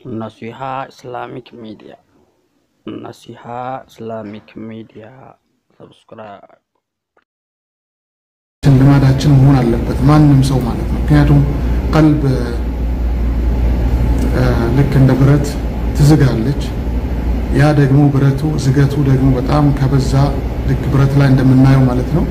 Naseeha Islamic media Naseeha Islamic media ሰብስክራይብ ልማዳችን መሆን አለበት ማንም ሰው ማለት ነው። ምክንያቱም ቀልብ ልክ እንደ ብረት ትዝጋለች። ያ ደግሞ ብረቱ ዝገቱ ደግሞ በጣም ከበዛ ልክ ብረት ላይ እንደምናየው ማለት ነው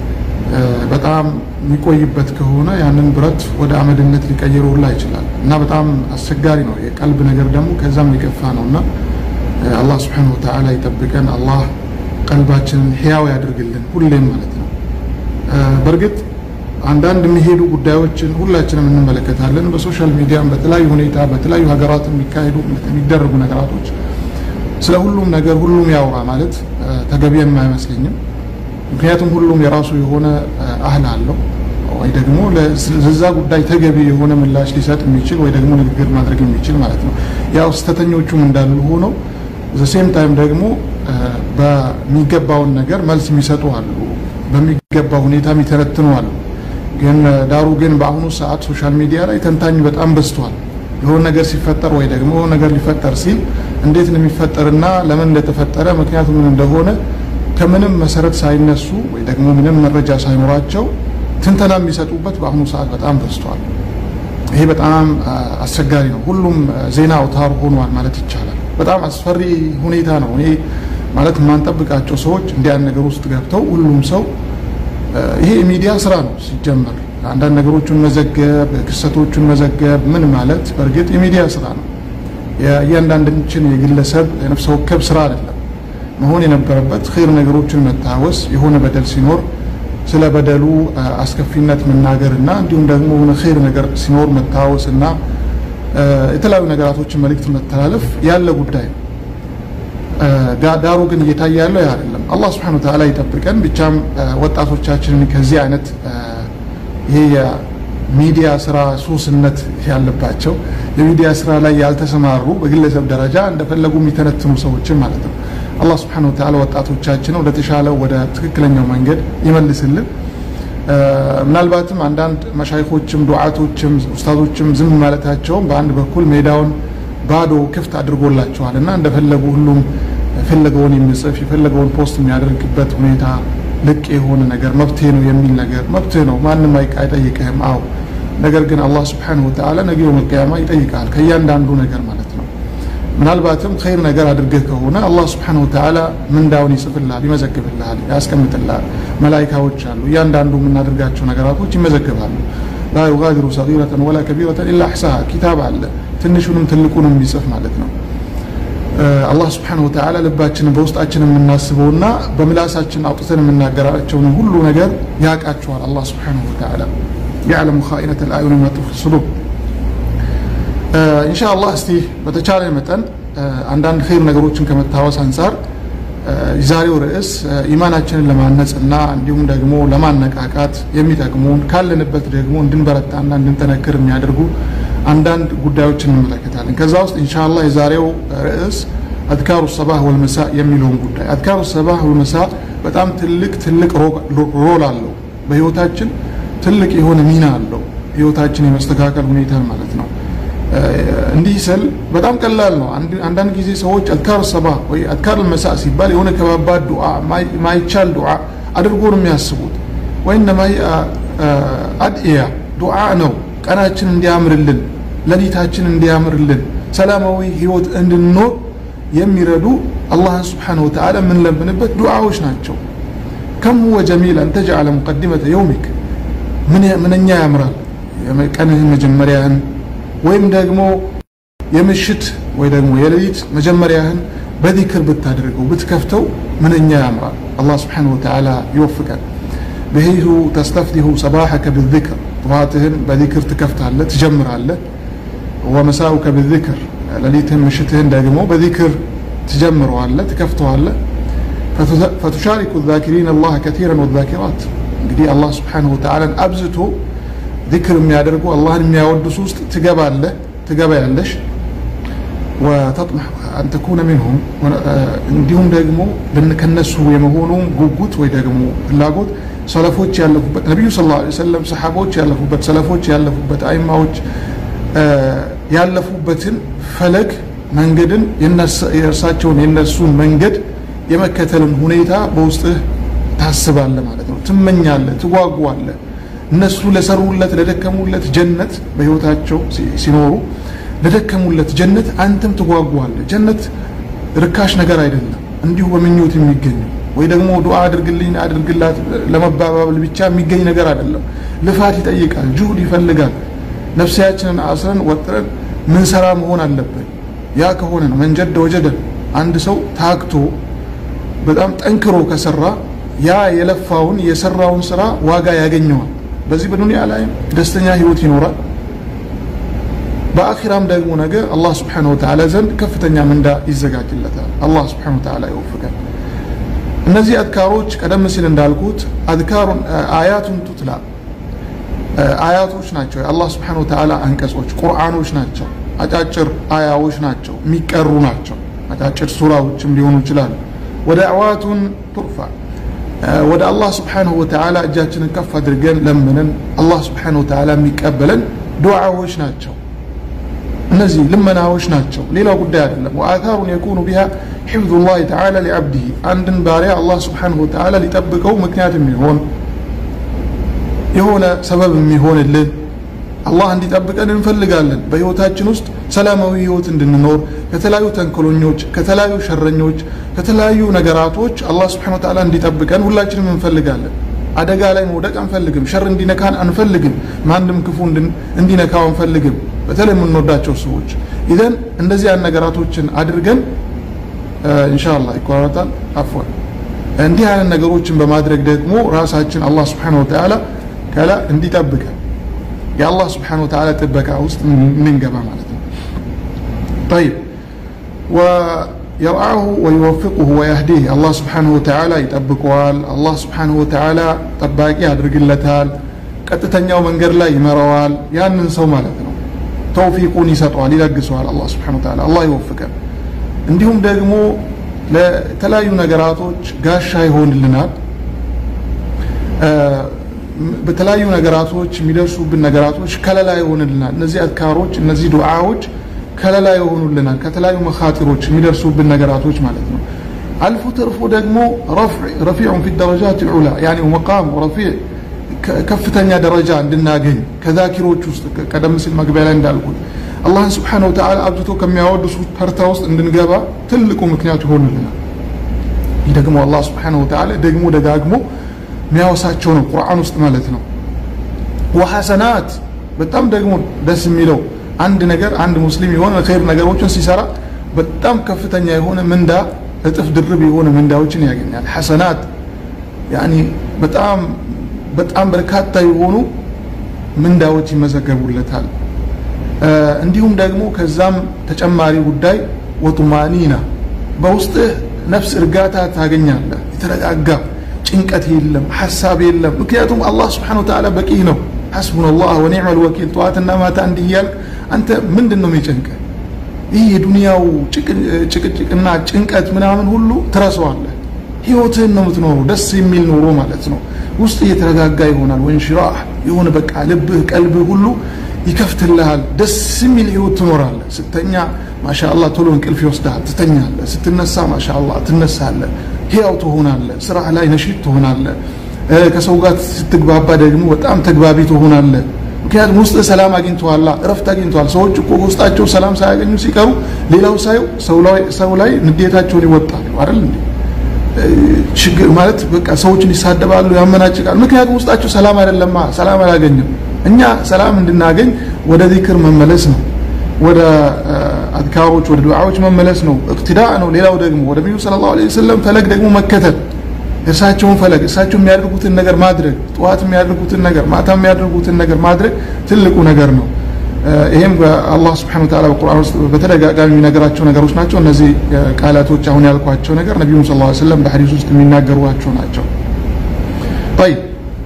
በጣም የሚቆይበት ከሆነ ያንን ብረት ወደ አመድነት ሊቀይረው ሁላ ይችላል እና በጣም አስቸጋሪ ነው። የቀልብ ነገር ደግሞ ከዛም የከፋ ነው እና አላህ ስብሐነሁ ወተዓላ ይጠብቀን። አላህ ቀልባችንን ሕያው ያድርግልን ሁሌም ማለት ነው። በእርግጥ አንዳንድ የሚሄዱ ጉዳዮችን ሁላችንም እንመለከታለን። በሶሻል ሚዲያም በተለያዩ ሁኔታ በተለያዩ ሀገራት የሚካሄዱ የሚደረጉ ነገራቶች ስለ ሁሉም ነገር ሁሉም ያውራ ማለት ተገቢም አይመስለኝም። ምክንያቱም ሁሉም የራሱ የሆነ አህል አለው ወይ ደግሞ ለዛ ጉዳይ ተገቢ የሆነ ምላሽ ሊሰጥ የሚችል ወይ ደግሞ ንግግር ማድረግ የሚችል ማለት ነው። ያው ስህተተኞቹም እንዳሉ ሆነው ዘሴም ታይም ደግሞ በሚገባውን ነገር መልስ የሚሰጡ አሉ፣ በሚገባ ሁኔታ የሚተነትኑ አሉ። ግን ዳሩ ግን በአሁኑ ሰዓት ሶሻል ሚዲያ ላይ ተንታኝ በጣም በዝቷል። የሆነ ነገር ሲፈጠር ወይ ደግሞ ነገር ሊፈጠር ሲል እንዴት ነው የሚፈጠርና ለምን እንደተፈጠረ ምክንያቱ ምን እንደሆነ ከምንም መሰረት ሳይነሱ ወይ ደግሞ ምንም መረጃ ሳይኖራቸው ትንተና የሚሰጡበት በአሁኑ ሰዓት በጣም በዝቷል። ይሄ በጣም አስቸጋሪ ነው። ሁሉም ዜና አውታር ሆኗል ማለት ይቻላል። በጣም አስፈሪ ሁኔታ ነው። እኔ ማለት የማንጠብቃቸው ሰዎች እንዲያን ነገር ውስጥ ገብተው ሁሉም ሰው ይሄ የሚዲያ ስራ ነው ሲጀመር አንዳንድ ነገሮችን መዘገብ፣ ክስተቶችን መዘገብ ምን ማለት በእርግጥ የሚዲያ ስራ ነው። የእያንዳንዳችን የግለሰብ የነፍሰ ወከፍ ስራ አይደለም። መሆን የነበረበት ኸይር ነገሮችን መታወስ፣ የሆነ በደል ሲኖር ስለ በደሉ አስከፊነት መናገር እና እንዲሁም ደግሞ የሆነ ኸይር ነገር ሲኖር መታወስ እና የተለያዩ ነገራቶችን መልእክት መተላለፍ ያለ ጉዳይ ነው። ዳሩ ግን እየታየ ያለው ያ አይደለም። አላህ ስብሐነሁ ወተዓላ ይጠብቀን። ብቻም ወጣቶቻችንን ከዚህ አይነት ይሄ የሚዲያ ስራ ሱስነት ያለባቸው የሚዲያ ስራ ላይ ያልተሰማሩ በግለሰብ ደረጃ እንደፈለጉ የሚተነትኑ ሰዎችን ማለት ነው አላህ ስብሐነሁ ወተዓላ ወጣቶቻችን ወደ ተሻለው ወደ ትክክለኛው መንገድ ይመልስልን። ምናልባትም አንዳንድ መሻይኮችም ዱዓቶችም ኡስታዞችም ዝም ማለታቸውም በአንድ በኩል ሜዳውን ባዶ ክፍት አድርጎላቸዋል እና እንደፈለጉ ሁሉም የፈለገውን የሚጽፍ የፈለገውን ፖስት የሚያደርግበት ሁኔታ ልቅ የሆነ ነገር መብቴ ነው የሚል ነገር መብቴ ነው፣ ማንም አይጠይቅህም። አዎ ነገር ግን አላህ ስብሐነሁ ወተዓላ ነገ የውመል ቂያማ ይጠይቃል ከእያንዳንዱ ነገር ማለት ነው። ምናልባትም ኸይር ነገር አድርገህ ከሆነ አላህ ስብሐነሁ ወተዓላ ምንዳውን ይጽፍልሃል፣ ይመዘግብልሃል፣ ያስቀምጥልሃል። መላይካዎች አሉ። እያንዳንዱ የምናደርጋቸው ነገራቶች ይመዘግባሉ። ላ ዩጋዲሩ ሰጊረተን ወላ ከቢረተን ኢላ አሕሳሃ ኪታብ አለ፣ ትንሹንም ትልቁንም የሚጽፍ ማለት ነው። አላህ ስብሐነሁ ወተዓላ ልባችንን በውስጣችን የምናስበውና በምላሳችን አውጥተን የምናገራቸውን ሁሉ ነገር ያውቃቸዋል። አላህ ስብሐነሁ ወተዓላ ያዕለሙ ኻኢነተል አዕዩን ወማ ቱኽፊ ሱዱር ኢንሻአላህ እስቲ በተቻለ መጠን አንዳንድ ኸይር ነገሮችን ከመታወስ አንጻር የዛሬው ርዕስ ኢማናችንን ለማነጽ እና እንዲሁም ደግሞ ለማነቃቃት የሚጠቅሙን ካለንበት ደግሞ እንድንበረታና እንድንጠነክር የሚያደርጉ አንዳንድ ጉዳዮችን እንመለከታለን። ከዛ ውስጥ ኢንሻአላህ የዛሬው ርዕስ አድካሩ ሰባህ ወልመሳ የሚለውን ጉዳይ አድካሩ ሰባህ ወልመሳ በጣም ትልቅ ትልቅ ሮል አለው በህይወታችን ትልቅ የሆነ ሚና አለው ህይወታችን የመስተካከል ሁኔታ ማለት ነው። እንዲህ ስል በጣም ቀላል ነው። አንዳንድ ጊዜ ሰዎች አድካር ሰባ ወይ አድካር መሳ ሲባል የሆነ ከባባድ ዱዓ ማይቻል ዱዓ አድርጎ ነው የሚያስቡት። ወይነማ አድእያ ዱዓ ነው ቀናችን እንዲያምርልን፣ ሌሊታችን እንዲያምርልን፣ ሰላማዊ ህይወት እንድንኖር የሚረዱ አላህን ስብሓነሁ ወተዓላ የምንለምንበት ዱዓዎች ናቸው። ከም ሁወ ጀሚል አን ተጅዓለ ሙቀዲመተ የውሚክ ምንኛ ያምራል ቀንህን መጀመሪያህን ወይም ደግሞ የምሽት ወይ ደግሞ የሌሊት መጀመሪያህን በዚክር ብታደርገው ብትከፍተው ምንኛ ያምራል። አላህ ስብሓነሁ ወተዓላ ይወፍቀን። በሂሁ ተስተፍቲሁ ሰባሐከ ብዚክር ጠዋትህን በዚክር ትከፍታለህ ትጀምራለህ። ወመሳኡከ ብዚክር ሌሊትህን ምሽትህን ደግሞ በዚክር ትጀምረዋለህ ትከፍተዋለህ። ፈቱሻሪኩ ዛኪሪን አላህ ከቲረን ወዛኪራት እንግዲህ አላህ ስብሓነሁ ወተዓላን አብዝቶ ዚክር የሚያደርጉ አላህን የሚያወድሱ ውስጥ ትገባለህ ትገባያለሽ። ወተጥመሕ አን ተኩነ ሚንሁም እንዲሁም ደግሞ ከነሱ የመሆኑ ጉጉት ወይ ደግሞ ፍላጎት ሰለፎች ያለፉበት ነቢዩ ሰለላሁ ዐለይሂ ወሰለም ሰሓቦች ያለፉበት ሰለፎች ያለፉበት አይማዎች ያለፉበትን ፈለግ መንገድን የእርሳቸውን የነሱን መንገድ የመከተልን ሁኔታ በውስጥህ ታስባለህ ማለት ነው። ትመኛለህ፣ ትጓጓለህ። እነሱ ለሰሩለት ለደከሙለት ጀነት በህይወታቸው ሲኖሩ ለደከሙለት ጀነት አንተም ትጓጓለህ። ጀነት ርካሽ ነገር አይደለም፣ እንዲሁ በምኞት የሚገኘው ወይ ደግሞ ዱዓ አድርግልኝ አድርግላት ለመባባል ብቻ የሚገኝ ነገር አይደለም። ልፋት ይጠይቃል፣ ጁሁድ ይፈልጋል። ነፍሳችንን አስረን ወጥረን ምንሰራ መሆን አለብን። ያ ከሆነ ነው መንጀደ ወጀደ። አንድ ሰው ታክቶ በጣም ጠንክሮ ከሰራ ያ የለፋውን የሰራውን ስራ ዋጋ ያገኘዋል። በዚህ በዱንያ ላይ ደስተኛ ህይወት ይኖራል። በአኺራም ደግሞ ነገ አላህ ስብሓነሁ ወተዓላ ዘንድ ከፍተኛ ምንዳ ይዘጋጅለታል። አላህ ስብሓነሁ ወተዓላ ይወፍቀን። እነዚህ አዝካሮች ቀደም ሲል እንዳልኩት አዝካሩን አያቱን ቱትላ አያቶች ናቸው። የአላህ ስብሓነሁ ወተዓላ አንቀጾች ቁርአኖች ናቸው። አጫጭር አያዎች ናቸው፣ የሚቀሩ ናቸው። አጫጭር ሱራዎችም ሊሆኑ ይችላሉ። ወደዕዋቱን ቱርፋ ወደ አላህ ስብሓነሁ ወተዓላ እጃችንን ከፍ አድርገን ለምንን አላህ ስብሓነሁ ወተዓላ የሚቀበለን ዱዓዎች ናቸው። እነዚህ ልመናዎች ናቸው፣ ሌላው ጉዳይ አይደለም። ወአታሩን የኩኑ ቢሃ ሒፍዙ ላህ ተዓላ ሊዓብዲህ አንድን ባሪያ አላህ ስብሓነሁ ወተዓላ ሊጠብቀው ምክንያት የሚሆን የሆነ ሰበብ የሚሆንልን አላህ እንዲጠብቀን እንፈልጋለን። በህይወታችን ውስጥ ሰላማዊ ህይወት እንድንኖር ከተለያዩ ተንኮለኞች፣ ከተለያዩ ሸረኞች፣ ከተለያዩ ነገራቶች አላህ ስብሐነሁ ወተዓላ እንዲጠብቀን ሁላችንም እንፈልጋለን። አደጋ ላይ መውደቅ አንፈልግም። ሸር እንዲነካን አንፈልግም። ማንም ክፉ እንዲነካው አንፈልግም። በተለይ የምንወዳቸው ሰዎች ኢዘን እንደዚህ ያን ነገራቶችን አድርገን ኢንሻአላህ ይቆራረጣል። አፍዋን እንዲህ አይነት ነገሮችን በማድረግ ደግሞ ራሳችን አላህ ስብሐነሁ ወተዓላ ከላ እንዲጠብቀን የአላህ ስብሓነሁ ወተዓላ ጥበቃ ውስጥ ምንገባ ማለት ነው። ጠይብ ወየርአሁ ወዩወፊቁሁ ወየህዲህ አላህ ስብሓነሁ ወተዓላ ይጠብቀዋል። አላህ ስብሓነሁ ወተዓላ ጠባቂ ያድርግለታል። ቀጥተኛው መንገድ ላይ ይመራዋል። ያንን ሰው ማለት ነው። ተውፊቁን ይሰጠዋል፣ ይለግሰዋል። አላህ ስብሓነሁ ወተዓላ አላህ ይወፍቀን። እንዲሁም ደግሞ ለተለያዩ ነገራቶች ጋሻ ይሆንልናል። በተለያዩ ነገራቶች የሚደርሱብን ነገራቶች ከለላ ይሆንልናል። እነዚህ አዝካሮች እነዚህ ዱዓዎች ከለላ ይሆኑልናል ከተለያዩ መኻጢሮች የሚደርሱብን ነገራቶች ማለት ነው። አልፎ ተርፎ ደግሞ ረፊዑን ፊ ደረጃት ዑላ ያኒ መቃም ረፊዕ ከፍተኛ ደረጃ እንድናገኝ ከዛኪሮች ውስጥ ቀደም ሲል መግቢያ ላይ እንዳልኩት አላህን ስብሓነሁ ወተዓላ አብዝቶ ከሚያወድሱት ተርታ ውስጥ እንድንገባ ትልቁ ምክንያት ይሆንልናል። ይህ ደግሞ አላህ ስብሓነሁ ወተዓላ ደግሞ ደጋግሞ የሚያወሳቸው ነው ቁርአን ውስጥ ማለት ነው። ወሐሰናት በጣም ደግሞ ደስ የሚለው አንድ ነገር አንድ ሙስሊም የሆነ ኸይር ነገሮችን ሲሰራ በጣም ከፍተኛ የሆነ ምንዳ እጥፍ ድርብ የሆነ ምንዳዎችን ያገኛል። ሐሰናት ያኒ በጣም በጣም በርካታ የሆኑ ምንዳዎች ይመዘገቡለታል። እንዲሁም ደግሞ ከዛም ተጨማሪ ጉዳይ ወጡማኒና በውስጥህ ነፍስ እርጋታ ታገኛለህ። የተረጋጋ ጭንቀት የለም፣ ሀሳብ የለም። ምክንያቱም አላህ ስብሓነሁ ወተዓላ በቂ ነው። ሐስቡና ላህ ወኒዕመል ወኪል ጠዋትና ማታ እንዲህ እያልክ አንተ ምንድን ነው የሚጨንቀህ? ይህ የዱንያው ጭቅጭቅና ጭንቀት ምናምን ሁሉ ትረሳዋለህ። ህይወትህን ነው የምትኖረው፣ ደስ የሚል ኑሮ ማለት ነው። ውስጥ እየተረጋጋ ይሆናል። ወንሽራህ የሆነ በቃ ልብህ ቀልብህ ሁሉ ይከፍትልሃል። ደስ የሚል ህይወት ትኖራለህ። ስተኛ ማሻአላህ ቶሎ እንቅልፍ ይወስድሃል፣ ትተኛለህ። ስትነሳ ማሻአላህ ትነሳለህ፣ ህያው ትሆናለህ። ስራህ ላይ ነሽጥ ትሆናለህ። ከሰው ጋር ስትግባባ ደግሞ በጣም ተግባቢ ትሆናለህ። ምክንያቱም ውስጥ ሰላም አግኝተዋላ፣ እረፍት አግኝተዋል። ሰዎች እኮ ውስጣቸው ሰላም ሳያገኙ ሲቀሩ ሌላው ሳየው ሰው ላይ ንዴታቸውን ይወጣሉ አይደል እንዴ? ችግር ማለት በቃ ሰዎችን ይሳደባሉ፣ ያመናጭቃሉ። ምክንያቱም ውስጣቸው ሰላም አይደለማ፣ ሰላም አላገኘም። እኛ ሰላም እንድናገኝ ወደ ዚክር መመለስ ነው፣ ወደ አዝካሮች ወደ ዱዓዎች መመለስ ነው። እቅትዳ ነው። ሌላው ደግሞ ወደ ነቢዩ ሰለላሁ ዐለይሂ ወሰለም ፈለግ ደግሞ መከተል እርሳቸውን ፈለግ እርሳቸው የሚያደርጉትን ነገር ማድረግ ጠዋት የሚያደርጉትን ነገር ማታ የሚያደርጉትን ነገር ማድረግ ትልቁ ነገር ነው። ይሄም በአላህ ስብሐነሁ ወተዓላ በቁርአን ውስጥ በተደጋጋሚ የሚነገራቸው ነገሮች ናቸው። እነዚህ ቃላቶች አሁን ያልኳቸው ነገር ነቢዩ ሰለላሁ ዐለይሂ ወሰለም በሐዲስ ውስጥ የሚናገሯቸው ናቸው። ጠይብ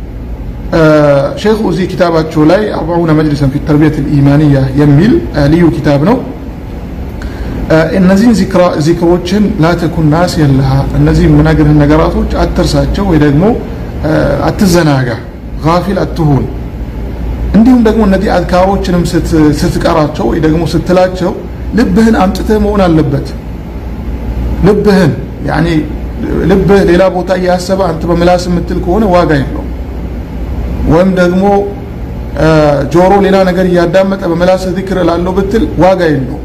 ሼኹ እዚህ ኪታባቸው ላይ አርባዑነ መጅሊሰን ፊ ተርቢየት ልኢማንያ የሚል ልዩ ኪታብ ነው። እነዚህን ዚክሮችን ላተኩን ናስ የለሃ እነዚህ የምነግርህን ነገራቶች አትርሳቸው ወይ ደግሞ አትዘናጋ፣ ጋፊል አትሁን። እንዲሁም ደግሞ እነዚህ አዝካሮችንም ስትቀራቸው ወይ ደግሞ ስትላቸው ልብህን አምጥተህ መሆን አለበት። ልብህን ያኔ ልብህ ሌላ ቦታ እያሰበ አንተ በምላስ የምትል ከሆነ ዋጋ የለውም። ወይም ደግሞ ጆሮ ሌላ ነገር እያዳመጠ በምላስ ዚክር ላለው ብትል ዋጋ የለውም።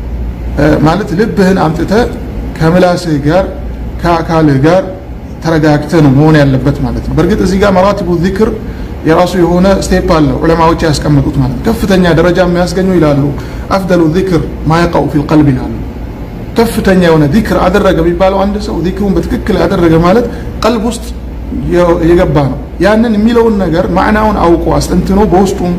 ማለት ልብህን አምጥተህ ከምላስህ ጋር ከአካልህ ጋር ተረጋግተህ ነው መሆን ያለበት ማለት ነው። በእርግጥ እዚህ ጋር መራቲቡ ዚክር የራሱ የሆነ ስቴፕ አለው ዑለማዎች ያስቀምጡት ማለት ነው። ከፍተኛ ደረጃ የሚያስገኙ ይላሉ አፍደሉ ዚክር ማየቀው ፊል ቀልብ ይላሉ። ከፍተኛ የሆነ ዚክር አደረገ የሚባለው አንድ ሰው ዚክሩን በትክክል ያደረገ ማለት ቀልብ ውስጥ የገባ ነው። ያንን የሚለውን ነገር ማዕናውን አውቆ አስጠንትኖ በውስጡም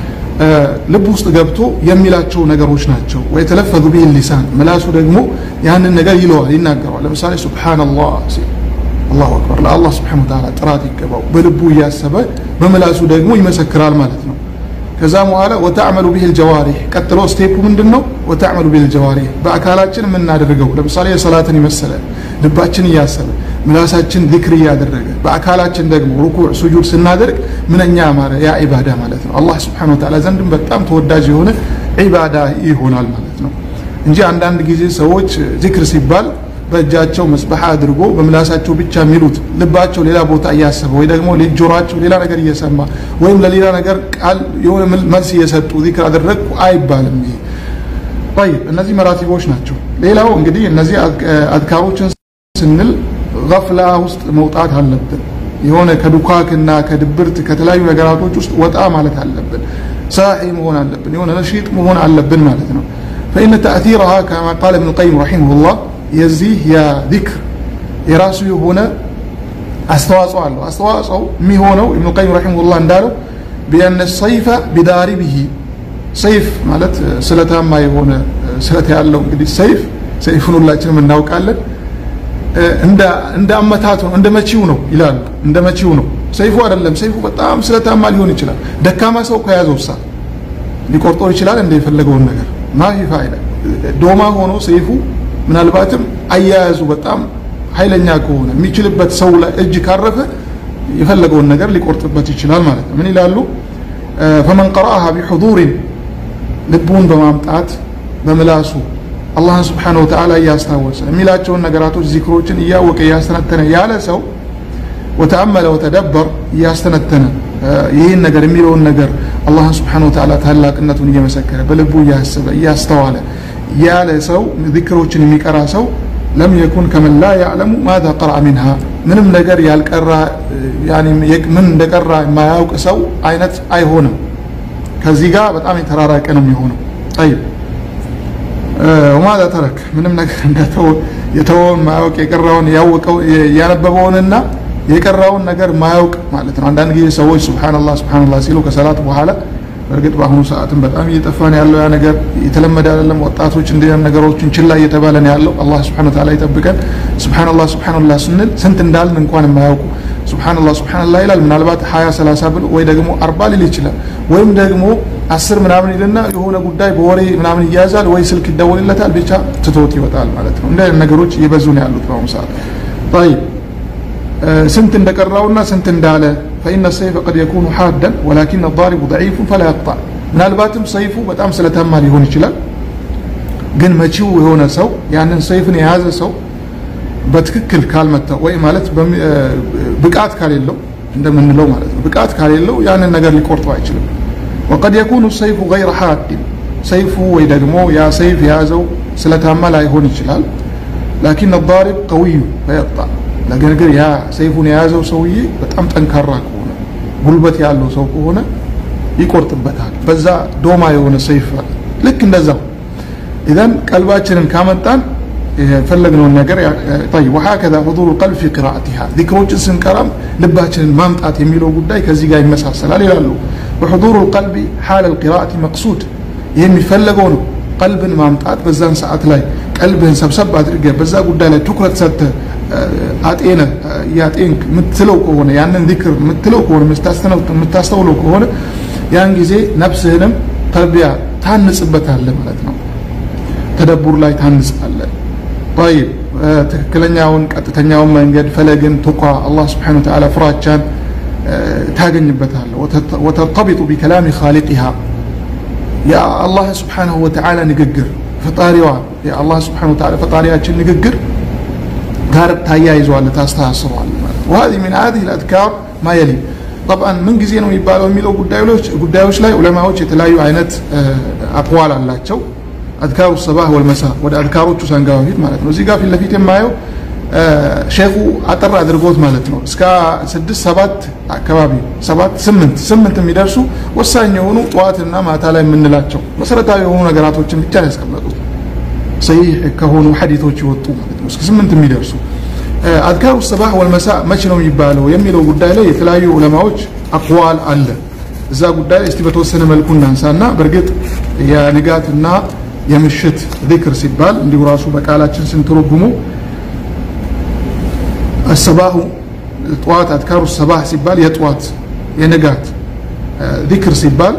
ልብ ውስጥ ገብቶ የሚላቸው ነገሮች ናቸው። ወይ ተለፈዙ ቢህ ሊሳን ምላሱ ደግሞ ያንን ነገር ይለዋል፣ ይናገረዋል። ለምሳሌ ሱብሓነላህ ሲል አላሁ አክበር ለአላህ ስብሐነሁ ወተዓላ ጥራት ይገባው በልቡ እያሰበ በምላሱ ደግሞ ይመሰክራል ማለት ነው። ከዛ በኋላ ወተዕመሉ ቢህ ልጀዋሪህ ቀጥሎ ስቴፑ ምንድን ነው? ወተዕመሉ ቢህ ልጀዋሪህ በአካላችን የምናደርገው ለምሳሌ የሰላትን የመሰለ ልባችን እያሰበ ምላሳችን ዚክር እያደረገ በአካላችን ደግሞ ሩኩዕ ሱጁድ ስናደርግ ምንኛ ያማረ ያ ዒባዳ ማለት ነው። አላህ ስብሐነሁ ወተዓላ ዘንድም በጣም ተወዳጅ የሆነ ዒባዳ ይሆናል ማለት ነው እንጂ አንዳንድ ጊዜ ሰዎች ዚክር ሲባል በእጃቸው መስበሓ አድርጎ በምላሳቸው ብቻ የሚሉት ልባቸው ሌላ ቦታ እያሰበ ወይ ደግሞ ጆሯቸው ሌላ ነገር እየሰማ ወይም ለሌላ ነገር ቃል የሆነ መልስ እየሰጡ ዚክር አደረግኩ አይባልም። ይሄ ጠይብ እነዚህ መራቲቦች ናቸው። ሌላው እንግዲህ እነዚህ አዝካሮችን ስንል ገፍላ ውስጥ መውጣት አለብን። የሆነ ከዱካክና ከድብርት ከተለያዩ ነገራቶች ውስጥ ወጣ ማለት አለብን። ሳሒ መሆን አለብን። የሆነ ነሺጥ መሆን አለብን ማለት ነው። ፈኢነ ተእቲረሃ ከማ ቃለ እብኑ ቀይም ረሒመሁላህ የዚህ የዚክር የራሱ የሆነ አስተዋጽኦ አለው። አስተዋጽኦ የሚሆነው ኢብኑ ቀይም ረሒመሁላህ እንዳለው ቢአነ ሰይፈ ቢዳሪቢሂ ሰይፍ ማለት ስለታማ የሆነ ስለት ያለው እንግዲህ ሰይፍ ሰይፉን ሁላችንም እናውቃለን። እንደ አመታቱ ነው፣ እንደ መቺው ነው ይላሉ። እንደ መቺው ነው ሰይፉ አይደለም። ሰይፉ በጣም ስለታማ ሊሆን ይችላል። ደካማ ሰው ከያዘው ሳ ሊቆርጠው ይችላል እንደ የፈለገውን ነገር ማፊ ፋይዳ ዶማ ሆኖ ሰይፉ ምናልባትም አያያዙ በጣም ኃይለኛ ከሆነ የሚችልበት ሰው ላይ እጅ ካረፈ የፈለገውን ነገር ሊቆርጥበት ይችላል ማለት ነው። ምን ይላሉ? ፈመን ቀረአሃ ቢሑዱሪን ልቡን በማምጣት በምላሱ አላህን ስብሓነሁ ወተዓላ እያስታወሰ የሚላቸውን ነገራቶች ዚክሮችን እያወቀ እያስተነተነ ያለ ሰው ወተአመለ ወተደበር እያስተነተነ ይህን ነገር የሚለውን ነገር አላህን ስብሓነሁ ወተዓላ ታላቅነቱን እየመሰከረ በልቡ እያሰበ እያስተዋለ ያለ ሰው ዚክሮችን የሚቀራ ሰው ለም የኩን ከመን ላ ያዕለሙ ማዛ ቀረአ ሚንሃ ምንም ነገር ያልቀራ ምን እንደቀራ የማያውቅ ሰው አይነት አይሆንም። ከዚህ ጋር በጣም የተራራቀ ነው የሚሆነው። ጠይብ ወማዛ ተረክ ምንም ነገር የተወውን ማያውቅ የቀራውን ያወቀው ያነበበውንና የቀራውን ነገር ማያውቅ ማለት ነው። አንዳንድ ጊዜ ሰዎች ሱብሓነላህ ሱብሓነላህ ሲሉ ከሰላት በኋላ በእርግጥ በአሁኑ ሰዓትም በጣም እየጠፋን ያለው ያ ነገር የተለመደ አይደለም። ወጣቶች እንዲህ ነገሮችን ችላ እየተባለ ነው ያለው። አላህ ሱብሓነሁ ወተዓላ ይጠብቀን። ሱብሓነላህ ሱብሓነላህ ስንል ስንት እንዳልን እንኳን የማያውቁ ሱብሓነላህ ሱብሓነላህ ይላል። ምናልባት ሀያ ሰላሳ ብል ወይ ደግሞ አርባ ሊል ይችላል። ወይም ደግሞ አስር ምናምን ይልና የሆነ ጉዳይ በወሬ ምናምን እያያዛል ወይ ስልክ ይደወልለታል፣ ብቻ ትቶት ይወጣል ማለት ነው። እንደ ነገሮች እየበዙ ነው ያሉት በአሁኑ ሰዓት። ጠይብ ስንት እንደቀራውና ስንት እንዳለ ፈኢነ ሰይፈ ቀድ የኩኑ ሓደን ወላኪን ዳሪቡ ደዒፉን ፈላ የቅጣዕ ምናልባትም ሰይፉ በጣም ስለታማ ሊሆን ይችላል። ግን መቺው የሆነ ሰው ያንን ሰይፍን የያዘ ሰው በትክክል ካልመታው ወይ ማለት ብቃት ካሌለው እንደምንለው ማለት ነው። ብቃት ካሌለው ያንን ነገር ሊቆርጠው አይችልም። ወቀድ የኩኑ ሰይፉ ገይረ ሓዲን ሰይፉ ወይ ደግሞ ያ ሰይፍ የያዘው ስለታማ ላይሆን ይችላል። ላኪን ዳሪብ ቀዊዩ ፈየቅጣዕ ነገር ግን ያ ሰይፉን የያዘው ሰውዬ በጣም ጠንካራ ከሆነ ጉልበት ያለው ሰው ከሆነ ይቆርጥበታል። በዛ ዶማ የሆነ ሰይፍ ልክ እንደዛው ኢዘን ቀልባችንን ካመጣን የፈለግነውን ነገር ወሀከዛ ሁዱሩ ቀልብ ፊ ቂራአቲሃ ዚክሮችን ስንቀራም ልባችንን ማምጣት የሚለው ጉዳይ ከዚህ ጋር ይመሳሰላል ይላሉ። በሑዱሩ ልቀልቢ ሓለ ልቂራአቲ መቅሱድ ይህ የሚፈለገው ነው። ቀልብን ማምጣት በዛን ሰዓት ላይ ቀልብህን ሰብሰብ አድርገህ በዛ ጉዳይ ላይ ትኩረት ሰጥተህ አጤነ ያጤንክ የምትለው ከሆነ ያንን ዚክር የምትለው ከሆነ የምታስተውለው ከሆነ ያን ጊዜ ነፍስህንም ተርቢያ ታንጽበታለህ ማለት ነው። ተደቡር ላይ ታንጻለህ። ጠይብ ትክክለኛውን ቀጥተኛውን መንገድ ፈለግን፣ ቱቃ አላህ ስብሓነሁ ወተዓላ ፍራቻን ታገኝበታለህ። ወተርተቢጡ ቢከላሚ ኻሊቂሃ የአላህ ስብሓንሁ ወተዓላ ንግግር ፈጣሪዋ የአላህ ስብሓንሁ ወተዓላ ፈጣሪያችን ንግግር ጋር ታያይዘዋለህ፣ ታስተሳስረዋለህ ማለት ነው። ወሀዚህ ሚን ሀዚህ ልአዝካር ማ የሊ ጠብዓን ምን ጊዜ ነው የሚባለው የሚለው ጉዳዮች ላይ ዑለማዎች የተለያዩ አይነት አቅዋል አላቸው። አዝካሩ ሰባህ ወልመሳ ወደ አዝካሮቹ ሳንገባ በፊት ማለት ነው። እዚህ ጋር ፊት ለፊት የማየው ሼኹ አጠር አድርጎት ማለት ነው እስከ ስድስት ሰባት አካባቢ ሰባት ስምንት ስምንት የሚደርሱ ወሳኝ የሆኑ ጠዋትና ማታ ላይ የምንላቸው መሰረታዊ የሆኑ ነገራቶችን ብቻ ነው ያስቀመጡት ሰሂህ ከሆኑ ሐዲቶች የወጡ ማለት ነው እስከ ስምንት የሚደርሱ አዝካሩ ሰባህ ወልመሳ መቼ ነው የሚባለው የሚለው ጉዳይ ላይ የተለያዩ ዑለማዎች አቅዋል አለ። እዛ ጉዳይ እስቲ በተወሰነ መልኩ እናንሳና በእርግጥ የንጋትና የምሽት ዚክር ሲባል እንዲሁ ራሱ በቃላችን ስንተረጉሙ አሰባሁ ጠዋት አዝካሩ ሰባህ ሲባል የጠዋት የንጋት ዚክር ሲባል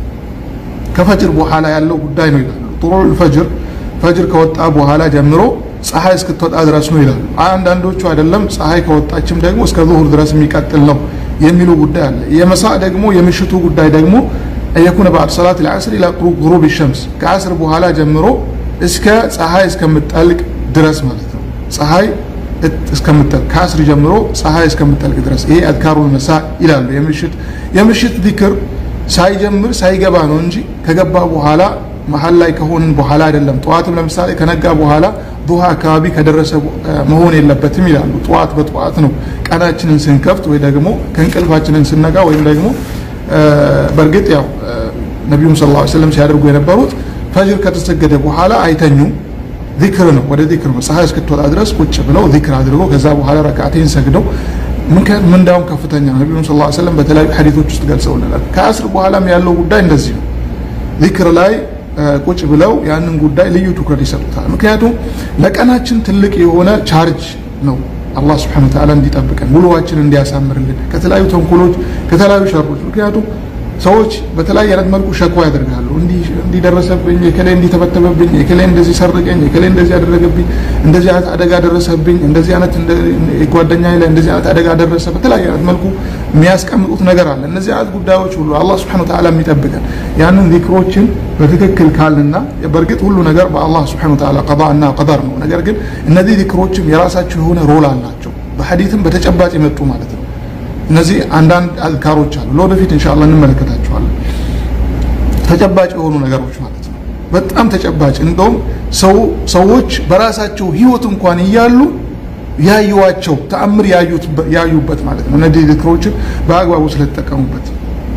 ከፈጅር በኋላ ያለው ጉዳይ ነው ይላሉ። ጥሩል ፈጅር ፈጅር ከወጣ በኋላ ጀምሮ ፀሐይ እስክትወጣ ድረስ ነው ይላሉ። አንዳንዶቹ አይደለም ፀሐይ ከወጣችም ደግሞ እስከ ዙሁር ድረስ የሚቀጥል ነው የሚሉ ጉዳይ አለ። የመሳ ደግሞ የምሽቱ ጉዳይ ደግሞ የኩነ በዕድ ሰላት ልዓስር ኢላ ጉሩብ ሸምስ ከአስር በኋላ ጀምሮ እስከ ፀሐይ እስከምጠልቅ ድረስ ማለት ነው። ፀሐይ እስከምጠልቅ ከአስር ጀምሮ ፀሐይ እስከምጠልቅ ድረስ ይሄ አዝካሩል መሳ ይላሉ። የምሽት የምሽት ዚክር ሳይጀምር ሳይገባ ነው እንጂ ከገባ በኋላ መሀል ላይ ከሆንን በኋላ አይደለም። ጠዋትም ለምሳሌ ከነጋ በኋላ ዱሃ አካባቢ ከደረሰ መሆን የለበትም ይላሉ። ጠዋት በጠዋት ነው ቀናችንን ስንከፍት ወይ ደግሞ ከእንቅልፋችንን ስነጋ ወይም ደግሞ በእርግጥ ያው ነቢዩም ሰለላሁ ዐለይሂ ወሰለም ሲያደርጉ የነበሩት ፈጅር ከተሰገደ በኋላ አይተኙም። ዚክር ነው፣ ወደ ዚክር ነው። ፀሐይ እስክትወጣ ድረስ ቁጭ ብለው ዚክር አድርገው ከዛ በኋላ ረካቴን ሰግደው ምንዳውም ከፍተኛ ነው። ነቢዩም ሰለላሁ ዐለይሂ ወሰለም በተለያዩ ሐዲቶች ውስጥ ገልጸውልናል። ከአስር በኋላም ያለው ጉዳይ እንደዚህ ነው። ዚክር ላይ ቁጭ ብለው ያንን ጉዳይ ልዩ ትኩረት ይሰጡታል። ምክንያቱም ለቀናችን ትልቅ የሆነ ቻርጅ ነው። አላህ ስብሐነሁ ወተዓላ እንዲጠብቀን ውሎዋችን እንዲያሳምርልን ከተለያዩ ተንኮሎች፣ ከተለያዩ ሸሮች። ምክንያቱም ሰዎች በተለያየ አይነት መልኩ ሸክዋ ያደርጋሉ። እንዲደረሰብኝ፣ የከሌ እንዲተበተበብኝ፣ የከሌ እንደዚህ ሰርቀኝ፣ የከሌ እንደዚህ ያደረገብኝ፣ እንደዚህ አይነት አደጋ ደረሰብኝ፣ እንደዚህ አይነት ጓደኛ ላይ እንደዚህ አይነት አደጋ ደረሰ፣ በተለያየ አይነት መልኩ የሚያስቀምጡት ነገር አለ። እነዚህ አይነት ጉዳዮች ሁሉ አላህ ስብሐነሁ ወተዓላ የሚጠብቀን ያንን ዚክሮችን በትክክል ካልንና በእርግጥ ሁሉ ነገር በአላህ ስብሐነሁ ወተዓላ ቀዳ እና ቀደር ነው። ነገር ግን እነዚህ ዚክሮችም የራሳቸው የሆነ ሮል አላቸው፣ በሐዲትም በተጨባጭ የመጡ ማለት ነው። እነዚህ አንዳንድ አዝካሮች አሉ። ለወደፊት ኢንሻአላህ እንመለከታቸዋለን። ተጨባጭ የሆኑ ነገሮች ማለት ነው። በጣም ተጨባጭ እንደውም ሰዎች በራሳቸው ህይወት እንኳን እያሉ ያዩዋቸው ተአምር ያዩበት ማለት ነው። እነዚህ ዚክሮችን በአግባቡ ስለተጠቀሙበት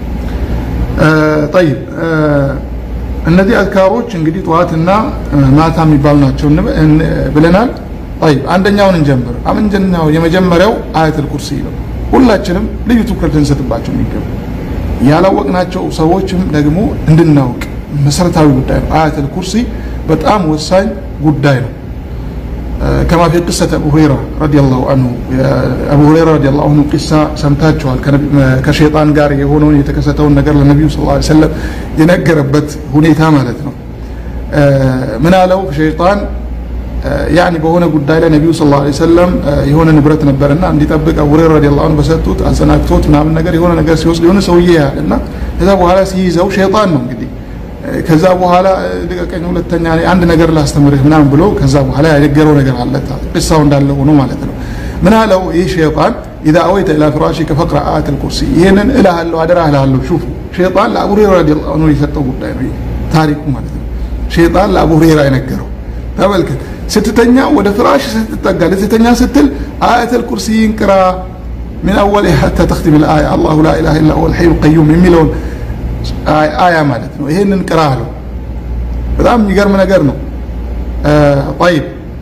ጠይብ እነዚህ አዝካሮች እንግዲህ ጠዋትና ማታ የሚባሉ ናቸው ብለናል። ጠይብ አንደኛውን እንጀምር። አንደኛው የመጀመሪያው አያተል ኩርሲ ነው። ሁላችንም ልዩ ትኩረት ልንሰጥባቸው የሚገቡ ያላወቅናቸው ሰዎችም ደግሞ እንድናውቅ መሰረታዊ ጉዳይ ነው። አያተል ኩርሲ በጣም ወሳኝ ጉዳይ ነው። ከማ ፊ ቅሰት አቡ ሁረይራ ረዲየላሁ አንሁ አቡ ሁረይራ ረዲየላሁ አንሁ ቂሳ ሰምታችኋል። ከሸይጣን ጋር የሆነውን የተከሰተውን ነገር ለነቢዩ ሰለላሁ ዐለይሂ ወሰለም የነገረበት ሁኔታ ማለት ነው። ምን አለው ሸይጣን ያኒ በሆነ ጉዳይ ላይ ነቢዩ ሰለላሁ ዐለይሂ ወሰለም የሆነ ንብረት ነበርና እንዲጠብቅ አቡ ሁረይራ ረዲየላሁ ዐንሁ በሰጡት አዘናግቶት ምናምን ነገር የሆነ ነገር ሲወስድ የሆነ ሰውዬ ያህል እና ከዛ በኋላ ሲይዘው ሸይጣን ነው እንግዲህ ከዛ በኋላ ልቀቀኝ፣ ሁለተኛ አንድ ነገር ላስተምርህ ምናምን ብሎ ከዛ በኋላ ያነገረው ነገር አለ። ቅሳው እንዳለ ሆኖ ማለት ነው። ምን አለው ይህ ሸይጣን ኢዛ አወይተ ኢላ ፍራሺከ ፈቅራ አያተል ኩርሲ፣ ይህንን እልሃለሁ አደራ እልሃለሁ። ሹፉ ሸይጣን ለአቡ ሁረይራ ረዲየላሁ ዐንሁ የሰጠው ጉዳይ ነው ታሪኩ ማለት ነው። ሸይጣን ለአቡ ሁረይራ የነገረው ተመልከት። ስትተኛ ወደ ፍራሽ ስትጠጋ ልትተኛ ስትል አያተል ኩርሲይን ቅራ ሚን አወል ሐታ ተኽቲም ልአያ አላሁ ላ ኢላሃ ኢላ ሁወል ሐዩል ቀዩም የሚለውን አያ ማለት ነው። ይሄንን ቅራ አለው። በጣም የሚገርም ነገር ነው። ጠይብ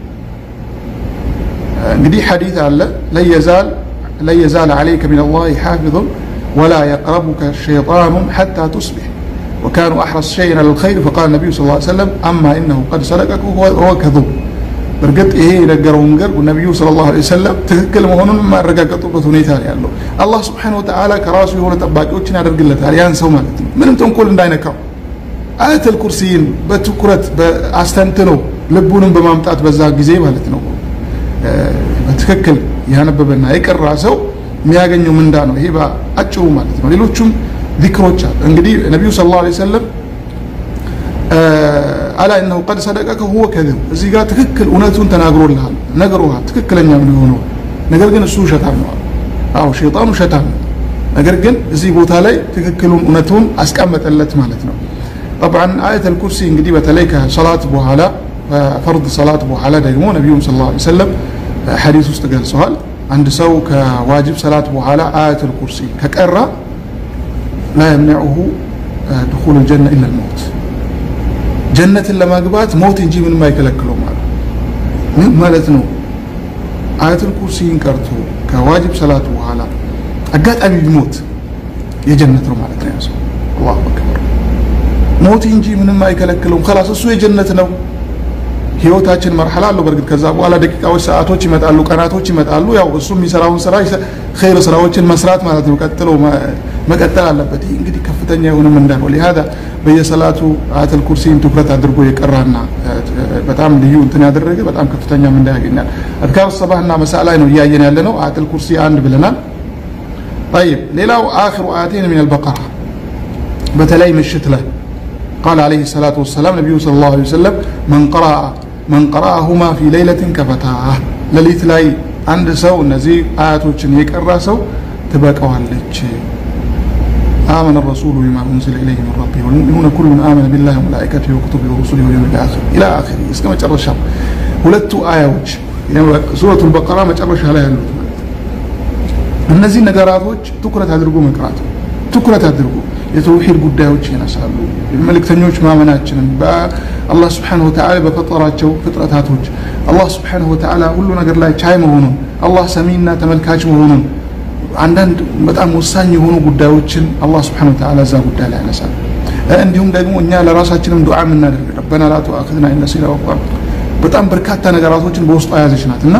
እንግዲህ ሐዲት አለ ለየዛል ለየዛል ዓለይከ ሚን አላህ ሓፊዙን ወላ የቅረቡከ ሸይጣኑን ሐታ ቱስቢሕ وكانوا أحرص شيء على الخير فقال النبي صلى الله عليه وسلم أما إنه قد سلكك وهو كذوب በእርግጥ ይሄ የነገረው ነገር ነቢዩ ሰለላሁ ዐለይሂ ወሰለም ትክክል መሆኑን የማረጋገጡበት ሁኔታ ነው ያለው። አላህ ስብሐነሁ ወተዓላ ከራሱ የሆነ ጠባቂዎችን ያደርግለታል ያን ሰው ማለት ነው፣ ምንም ተንኮል እንዳይነካው። አያተል ኩርሲይን በትኩረት አስተንትኖ ልቡንም በማምጣት በዛ ጊዜ ማለት ነው በትክክል ያነበበና የቀራ ሰው የሚያገኘው ምንዳ ነው። ይሄ በአጭሩ ማለት ነው። ሌሎቹም ዚክሮች አሉ። እንግዲህ ነቢዩ ሰለላሁ ዐለይሂ ወሰለም አላ እነሁ ቀድ ሰደቀከ ሁወ ከዚብ እዚህ ጋር ትክክል እውነቱን ተናግሮልሃል ነግሮሃል ትክክለኛ ምን የሆነው ነገር ግን እሱ ውሸታም ነው አዎ ሸይጣኑ ውሸታም ነው ነገር ግን እዚህ ቦታ ላይ ትክክሉን እውነቱን አስቀመጠለት ማለት ነው ጠብዓን አየተል ኩርሲ እንግዲህ በተለይ ከሰላት በኋላ ፈርድ ሰላት በኋላ ደግሞ ነቢዩም ስ ላ ሰለም ሐዲስ ውስጥ ገልጸዋል አንድ ሰው ከዋጅብ ሰላት በኋላ አየተል ኩርሲ ከቀራ ላ የምነዑሁ ድኹል ልጀና ኢላ ልመውት ጀነትን ለማግባት ሞት እንጂ ምንም አይከለክለው ማለት ምን ማለት ነው አያቱል ኩርሲን ቀርቶ ከዋጅብ ሰላት በኋላ አጋጣሚ ቢሞት የጀነት ነው ማለት ነው ያሰው አላሁ አክበር ሞት እንጂ ምንም አይከለክለውም ከላስ እሱ የጀነት ነው ህይወታችን መርሐላ አለው በእርግጥ ከዛ በኋላ ደቂቃዎች ሰዓቶች ይመጣሉ ቀናቶች ይመጣሉ ያው እሱ የሚሰራውን ስራ ኸይር ስራዎችን መስራት ማለት ነው ቀጥሎ መቀጠል አለበት ይህ እንግዲህ ከፍተኛ የሆነ ምንዳ ነው ሊሃዛ በየሰላቱ አያተል ኩርሲን ትኩረት አድርጎ የቀራና በጣም ልዩ እንትን ያደረገ በጣም ከፍተኛ ምንዳ ያገኛል አድካር ሰባህና መሳ ላይ ነው እያየን ያለ ነው አያተል ኩርሲ አንድ ብለናል طيب ሌላው አክሩ አያቴን ሚን አልበቀራ በተለይ ምሽት ላይ قال عليه الصلاة والسلام نبي صلى الله عليه وسلم من قرأ من قرأهما في ليلة كفتاه لليت لاي عند سو እነዚህ አያቶችን የቀራ ሰው ትበቀዋለች آمن الرسول بما أنزل إليه من ربه والمؤمنون كل آمن بالله وملائكته وكتبه ورسله واليوم الآخر إلى آخره እስከ መጨረሻ ሁለቱ አያዎች ሱረቱል በቀራ መጨረሻ ላይ ያሉት እነዚህ ነገራቶች ትኩረት አድርጎ መቅራት ትኩረት አድርጎ የተውሂድ ጉዳዮች ይነሳሉ መልእክተኞች ማመናችንን በአላህ ስብሓንሁ ወተዓላ በፈጠራቸው ፍጥረታቶች አላህ ስብሓንሁ ወተዓላ ሁሉ ነገር ላይ ቻይ መሆኑን አላህ ሰሚና ተመልካች መሆኑን አንዳንድ በጣም ወሳኝ የሆኑ ጉዳዮችን አላህ ስብሓንሁ ወተዓላ እዛ ጉዳይ ላይ ያነሳል እንዲሁም ደግሞ እኛ ለራሳችንም ዱዓ የምናደርግ ረበና ላ ቱአኽዝና ኢን ነሲና ወአኽጣእና በጣም በርካታ ነገራቶችን በውስጡ የያዘች ናት እና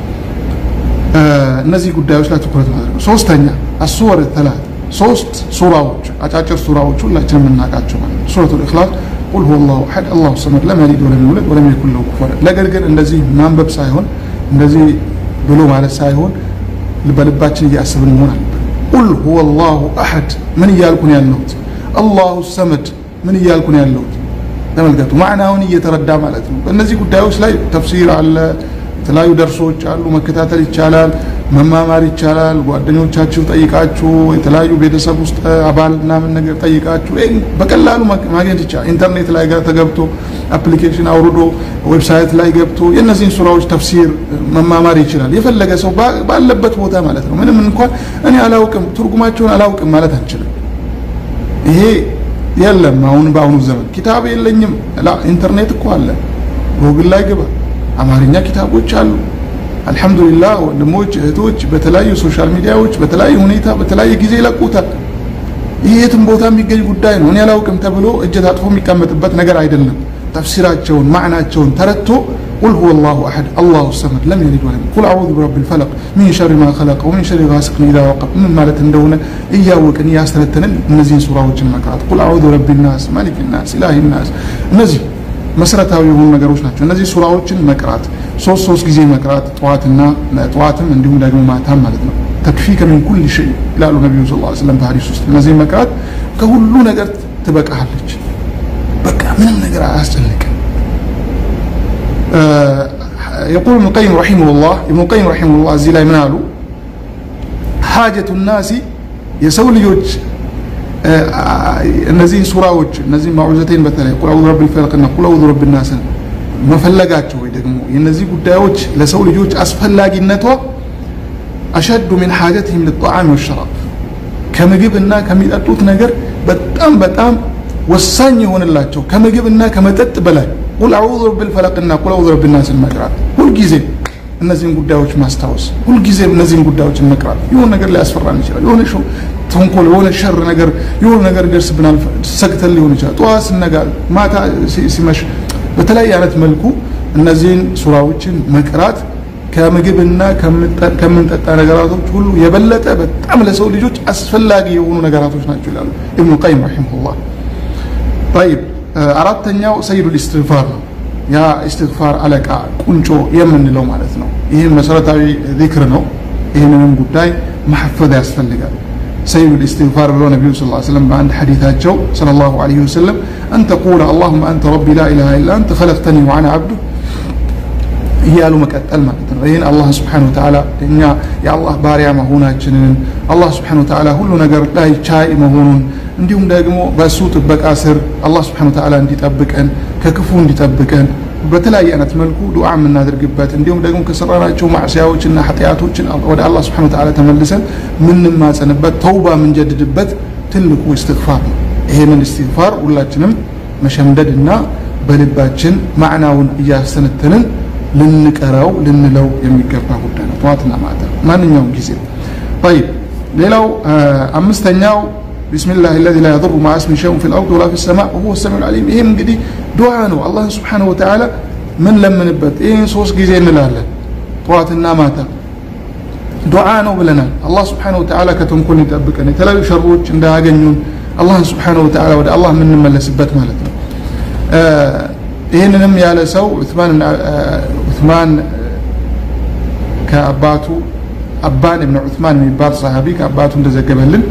እነዚህ ጉዳዮች ላይ ትኩረት ማድረግ ሶስተኛ አስወር ተላት ሶስት ሱራዎች አጫጭር ሱራዎች ሁላችንም የምናውቃቸው ማለት ነው ሱረቱል ኢኽላስ ቁል ሁወ ላሁ አሐድ አላሁ ሰመድ ለም የሊድ ወለም ይውለድ ወለም የኩን ለሁ ኩፉወን ነገር ግን እንደዚህ ማንበብ ሳይሆን እንደዚህ ብሎ ማለት ሳይሆን በልባችን እያሰብን መሆን አለበት ቁል ሁወ ላሁ አሐድ ምን እያልኩን ያለሁት አላሁ ሰመድ ምን እያልኩን ያለሁት ተመልከቱ ማዕናውን እየተረዳ ማለት ነው በእነዚህ ጉዳዮች ላይ ተፍሲር አለ የተለያዩ ደርሶች አሉ መከታተል ይቻላል መማማር ይቻላል ጓደኞቻችሁ ጠይቃችሁ የተለያዩ ቤተሰብ ውስጥ አባል ምናምን ነገር ጠይቃችሁ ይህን በቀላሉ ማግኘት ይቻላል ኢንተርኔት ላይ ጋር ተገብቶ አፕሊኬሽን አውርዶ ዌብሳይት ላይ ገብቶ የእነዚህን ሱራዎች ተፍሲር መማማር ይችላል የፈለገ ሰው ባለበት ቦታ ማለት ነው ምንም እንኳን እኔ አላውቅም ትርጉማቸውን አላውቅም ማለት አንችልም ይሄ የለም አሁን በአሁኑ ዘመን ኪታብ የለኝም ኢንተርኔት እኮ አለ ጎግል ላይ ግባ አማርኛ ኪታቦች አሉ አልሐምዱሊላህ ወንድሞች እህቶች በተለያዩ ሶሻል ሚዲያዎች በተለያዩ ሁኔታ በተለያየ ጊዜ ይለቁታል ይህ የትም ቦታ የሚገኝ ጉዳይ ነው እኔ አላውቅም ተብሎ እጅ ታጥፎ የሚቀመጥበት ነገር አይደለም ተፍሲራቸውን ማዕናቸውን ተረድቶ ቁል ሁወ ላሁ አሐድ አላሁ ሰመድ ለም የሊድ ወለም ቁል አዑዙ ቢረቢ ልፈለቅ ሚን ሸሪ ማ ኸለቀ ወሚን ሸሪ ጋሲቅን ኢዛ ወቀብ ምን ማለት እንደሆነ እያወቅን እያስተነተንን እነዚህን ሱራዎችን መቅራት ቁል አዑዙ ቢረቢ ናስ ማሊክ ናስ ኢላሂ ናስ እነዚህ መሰረታዊ የሆኑ ነገሮች ናቸው እነዚህ ሱራዎችን መቅራት ሶስት ሶስት ጊዜ መቅራት ጠዋትና ጠዋትም እንዲሁም ደግሞ ማታም ማለት ነው ተክፊከ ሚን ኩል ሸይ ይላሉ ነቢዩ ስ ስለም በሀዲስ ውስጥ እነዚህ መቅራት ከሁሉ ነገር ትበቃሃለች በቃ ምንም ነገር አያስጨንቅም يقول ابن القيم رحمه الله ابن القيم رحمه الله እዚህ ላይ ምን አሉ حاجة الناس የሰው ልጆች እነዚህን ሱራዎች እነዚህ ማዑዘቴን በተለይ ቁል አዑዙ ረብል ፈለቅና ቁል አዑዙ ረብ ናስን መፈለጋቸው ወይ ደግሞ የነዚህ ጉዳዮች ለሰው ልጆች አስፈላጊነቷ አሸዱ ሚን ሓጀትህም ልጣዓም ወሸራብ ከምግብና ከሚጠጡት ነገር በጣም በጣም ወሳኝ የሆንላቸው ከምግብና ከመጠጥ በላይ ቁል አዑዙ ረብል ፈለቅና ቁል አዑዙ ረብ ናስን መቅራት ሁልጊዜ እነዚህን ጉዳዮች ማስታወስ ሁልጊዜም እነዚህን ጉዳዮችን መቅራት የሆነ ነገር ሊያስፈራን ይችላል የሆነ ተንኮል የሆነ ሸር ነገር የሆነ ነገር ይደርስብናል ሰግተን ሊሆን ይችላል ጠዋት ስነጋ ማታ ሲመሽ በተለያየ አይነት መልኩ እነዚህን ሱራዎችን መቅራት ከምግብና ከምንጠጣ ነገራቶች ሁሉ የበለጠ በጣም ለሰው ልጆች አስፈላጊ የሆኑ ነገራቶች ናቸው ይላሉ ኢብኑ ቀይም ረሒመሁላህ ጠይብ አራተኛው ሰይዱል ኢስትግፋር ነው ያ ኢስትግፋር አለቃ ቁንጮ የምንለው ማለት ነው ይህም መሰረታዊ ዚክር ነው ይህንንም ጉዳይ ማሐፈዝ ያስፈልጋል ሰይዱ ልእስትግፋር ብለው ነቢዩ ስ ሰለም በአንድ ሐዲታቸው صለ ላሁ ለ ወሰለም አን ተቁለ አላሁመ አንተ ረቢ ላ ኢላሃ ኢላ አንተ ኸለቅተኒ ወአና አብዱ እያሉ መቀጠል ማለት ነው ይህን አላህ ስብሓን ወተዓላ እኛ የአላህ ባሪያ መሆናችንን አላህ ስብሓን ወተዓላ ሁሉ ነገር ላይ ቻይ መሆኑን እንዲሁም ደግሞ በእሱ ጥበቃ ስር አላህ ስብሓን ወተዓላ እንዲጠብቀን ከክፉ እንዲጠብቀን በተለያየ አይነት መልኩ ዱዓ የምናደርግበት እንዲሁም ደግሞ ከሰራናቸው ማዕስያዎችና ኃጢአቶችን ወደ አላህ ስብሓን ወተዓላ ተመልሰን ምንማጸንበት ተውባ የምንጀድድበት ትልቁ እስትግፋር ነው ይሄንን እስትግፋር ሁላችንም መሸምደድና በልባችን ማዕናውን እያስተነተንን ልንቀረው ልንለው የሚገባ ጉዳይ ነው ጠዋትና ማታ ማንኛውም ጊዜ طيب ሌላው አምስተኛው بسم الله الذي لا يضر مع اسمه شيء في الارض ولا في السماء وهو السميع العليم ይሄም እንግዲህ ዱዓ ነው አላህ Subhanahu Wa Ta'ala ምን ለምንበት ይሄን ሶስት ጊዜ እንላለን ጠዋትና ማታ ዱዓ ነው ብለናል አላህ Subhanahu Wa Ta'ala ከተንኮል ይጠብቀን የተለያዩ ሸሮች እንዳያገኙን አላህ Subhanahu Wa Ta'ala ወደ አላህ የምንመለስበት ማለት ነው ይህንንም ያለ ሰው ዑትማን ከአባቱ አባን እብን ዑትማን የሚባል ሰሃቢ ከአባቱ እንደዘገበልን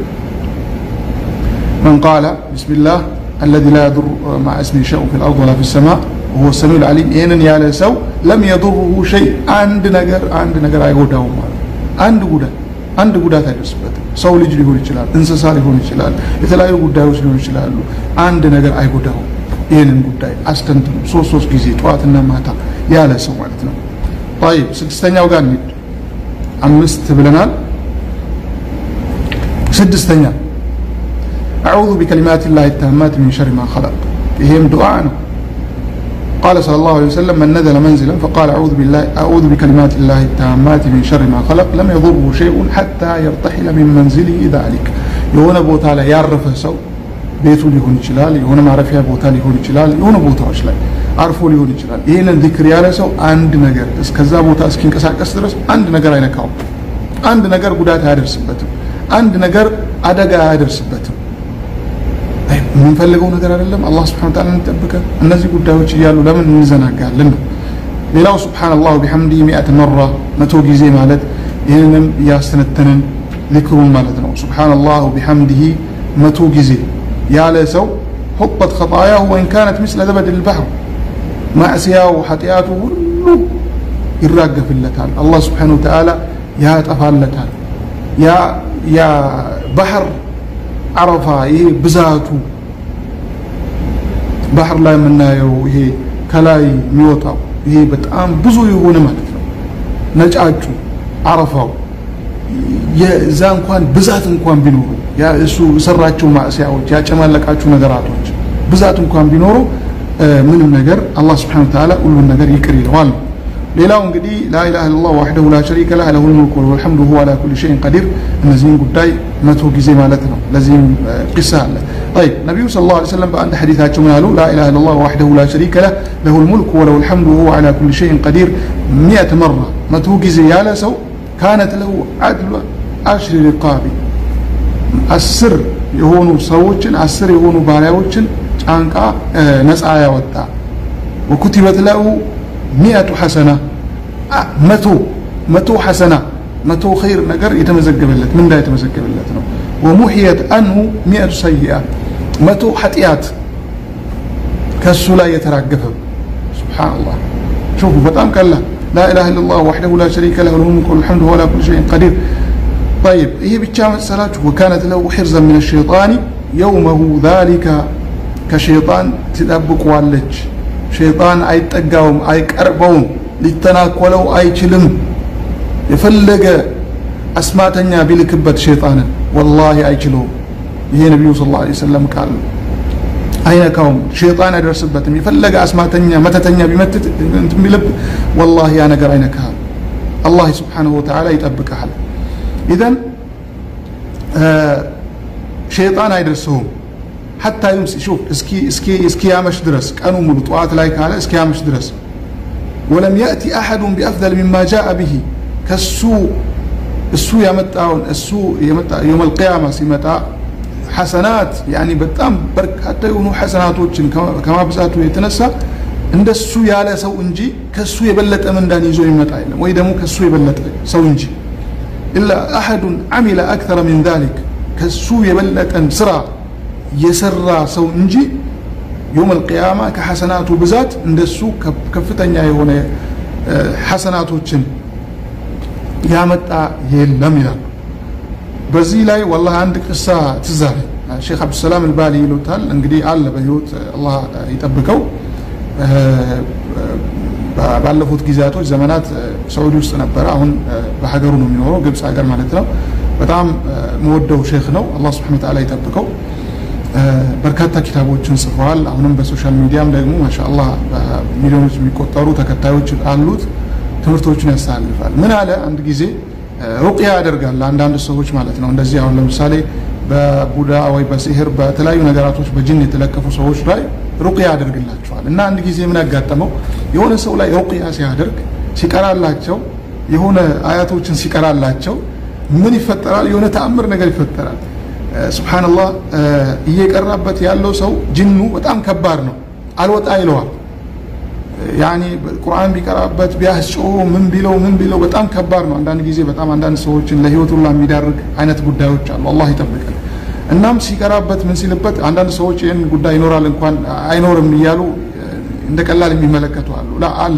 من قال بسم الله الذي لا يضر مع اسمه شيء في الأرض ولا في السماء وهو السميع العليم إن يا سو لم يضره شيء عند نجر عند نجر አይጎዳው አንድ ጉዳት አንድ ጉዳት አይደርስበትም ሰው ልጅ ሊሆን ይችላል እንስሳ ሊሆን ይችላል የተለያዩ ጉዳዮች ሊሆን ይችላሉ አንድ ነገር አይጎዳውም ይህንን ጉዳይ አስተንትኑ ሶስት ሶስት ጊዜ ጠዋትና ማታ ያለ ሰው ማለት ነው طيب ስድስተኛው ጋር እንሂድ አምስት ብለናል ስድስተኛ أعوذ بكلمات الله التامات من شر ما خلق ይሄም ዱዓ ነው قال صلى الله عليه وسلم من نزل منزلا فقال أعوذ بالله أعوذ بكلمات الله التامات من شر ما خلق لم يضره شيء حتى يرتحل من منزله ذلك የሆነ ቦታ ላይ ያረፈ ሰው ቤቱ ሊሆን ይችላል የሆነ ማረፊያ ቦታ ሊሆን ይችላል የሆነ ቦታዎች ላይ አርፎ ሊሆን ይችላል ይህንን ዚክር ያለ ሰው አንድ ነገር እስከዛ ቦታ እስኪንቀሳቀስ ድረስ አንድ ነገር አይነካውም አንድ ነገር ጉዳት አያደርስበትም አንድ ነገር አደጋ አያደርስበትም የምንፈልገው ነገር አይደለም አላህ ስብሐነ ወተዓላ እንጠብቀን እነዚህ ጉዳዮች እያሉ ለምን እንዘናጋለን ነው ሌላው ስብሓንላህ ቢሐምዲ ሚአት መራ መቶ ጊዜ ማለት ይህንንም እያስተነተንን ዚክሩን ማለት ነው ስብሓንላህ ቢሐምዲሂ መቶ ጊዜ ያለ ሰው حطت خطاياه وإن كانت مثل زبد البحر ማዕስያው ኃጢአቱ ሁሉ ይራገፍለታል አላህ ስብሓን ወተዓላ ያጠፋለታል ያ ባህር አረፋ ይሄ ብዛቱ ባህር ላይ የምናየው ይሄ ከላይ የሚወጣው ይሄ በጣም ብዙ የሆነ ማለት ነው ነጫጩ አረፋው የዛ እንኳን ብዛት እንኳን ቢኖሩ እሱ የሰራቸው ማዕስያዎች ያጨማለቃቸው ነገራቶች ብዛት እንኳን ቢኖሩ ምንም ነገር አላህ ስብሓን ተዓላ ሁሉን ነገር ይቅር ይለዋል ሌላው እንግዲህ ላኢላha ኢላላህ ወሕደሁ ላ ሸሪከ ለህ ለሁል ሙልኩ ወለሁል ሐምዱ ወሁወ ዐላ ኩሊ ሸይን ቀዲር እነዚህን ጉዳይ መቶ ጊዜ ማለት ነው ለዚህም ቂሳ አለ طيب ነቢዩ صلى الله عليه وسلم በአንድ ሐዲታቸው ምን አሉ لا إله إلا الله وحده لا شريك له له الملك وله الحمد وهو على كل شيء قدير مئة مرة መቶ ጊዜ ያለ ሰው كانت له عدل عشر رقاب አስር የሆኑ ሰዎችን አስር የሆኑ ባሪያዎችን ጫንቃ ነፃ ያወጣ ወኩቲበት ለሁ ሚአቱ ሐሰና መቶ መቶ ሐሰና መቶ ኸይር ነገር የተመዘገበለት ምንዳ የተመዘገበለት ነው ወሙሕየት አንሁ ሚአቱ ሰይአ መቶ ኃጢአት ከእሱ ላይ የተራገፈ ስብሓንላህ شوفوا በጣም ቀላል لا إله إلا الله وحده لا شريك له له الملك والحمد وهو على كل شيء قدير طيب هي بتشام السلاج وكانت له حرزا من الشيطان يومه ذلك ከሸይጣን ትጠብቀዋለች ሸይጣን አይጠጋውም አይቀርበውም ሊተናኮለው አይችልም የፈለገ አስማተኛ ቢልክበት ሸይጣንን ወላሂ አይችለውም ይሄ ነቢዩ ስ ላ ሰለም ቃል አይነካውም ሸይጣን አይደርስበትም የፈለገ አስማተኛ መተተኛ ቢመትት ቢልብ ወላሂ ያ ነገር አይነካሃል አላህ ስብሓንሁ ወተዓላ ይጠብቀሃል ኢዘን ሸይጣን አይደርሰውም ሐታ ዩምሲ ሹፍ እስኪ እስኪ እስኪያመሽ ድረስ ቀኑ ሙሉ ጠዋት ላይ ካለ እስኪያመሽ ድረስ ወለም ያእቲ አሐዱን ቢአፍደል ሚማ ጃአ ብሂ ከሱ እሱ ያመጣውን እሱ የውም አልቅያማ ሲመጣ ሐሰናት ያኒ በጣም በርካታ የሆኑ ሐሰናቶችን ከማብዛቱ የተነሳ እንደሱ ያለ ሰው እንጂ ከሱ የበለጠ ምንዳን ይዞ ይመጣ የለም ወይ ደግሞ ከሱ የበለጠ ሰው እንጂ ኢላ አሐዱን ዓሚለ አክተረ ሚን ዛሊክ ከሱ የበለጠን ስራ የሰራ ሰው እንጂ የውም አልቅያማ ከሐሰናቱ ብዛት እንደሱ ከፍተኛ የሆነ ሐሰናቶችን ያመጣ የለም ይላሉ። በዚህ ላይ ወላሂ አንድ ቅሳ ትዝ አለኝ። ሼክ አብዱሰላም አልባሊ ይሉታል እንግዲህ አለ በህይወት አላህ ይጠብቀው። ባለፉት ጊዜያቶች ዘመናት ሳዑዲ ውስጥ ነበረ። አሁን በሀገሩ ነው የሚኖረው፣ ግብፅ ሀገር ማለት ነው። በጣም መወደው ሼክ ነው። አላህ ስብሐነ ወተዓላ ይጠብቀው። በርካታ ኪታቦችን ጽፈዋል። አሁንም በሶሻል ሚዲያም ደግሞ ማሻአላህ በሚሊዮኖች የሚቆጠሩ ተከታዮች አሉት። ትምህርቶችን ያስተላልፋል። ምን አለ አንድ ጊዜ ሩቅያ ያደርጋል ለአንዳንድ ሰዎች ማለት ነው። እንደዚህ አሁን ለምሳሌ በቡዳ ወይ በሲህር በተለያዩ ነገራቶች በጅን የተለከፉ ሰዎች ላይ ሩቅያ ያደርግላቸዋል። እና አንድ ጊዜ ምን ያጋጠመው የሆነ ሰው ላይ ሩቅያ ሲያደርግ ሲቀራላቸው የሆነ አያቶችን ሲቀራላቸው ምን ይፈጠራል? የሆነ ተአምር ነገር ይፈጠራል። ሱብሓነላህ እየቀራበት ያለው ሰው ጅኑ በጣም ከባድ ነው። አልወጣ ይለዋል። ያኒ ቁርአን ቢቀራበት ቢያስጮ ምን ቢለው ምን ቢለው በጣም ከባድ ነው። አንዳንድ ጊዜ በጣም አንዳንድ ሰዎችን ለህይወት ሁላ የሚዳርግ አይነት ጉዳዮች አሉ። አላህ ይጠብቀን። እናም ሲቀራበት ምን ሲልበት አንዳንድ ሰዎች ይህን ጉዳይ ይኖራል እንኳን አይኖርም እያሉ እንደ ቀላል የሚመለከቱ አሉ። ላ አለ።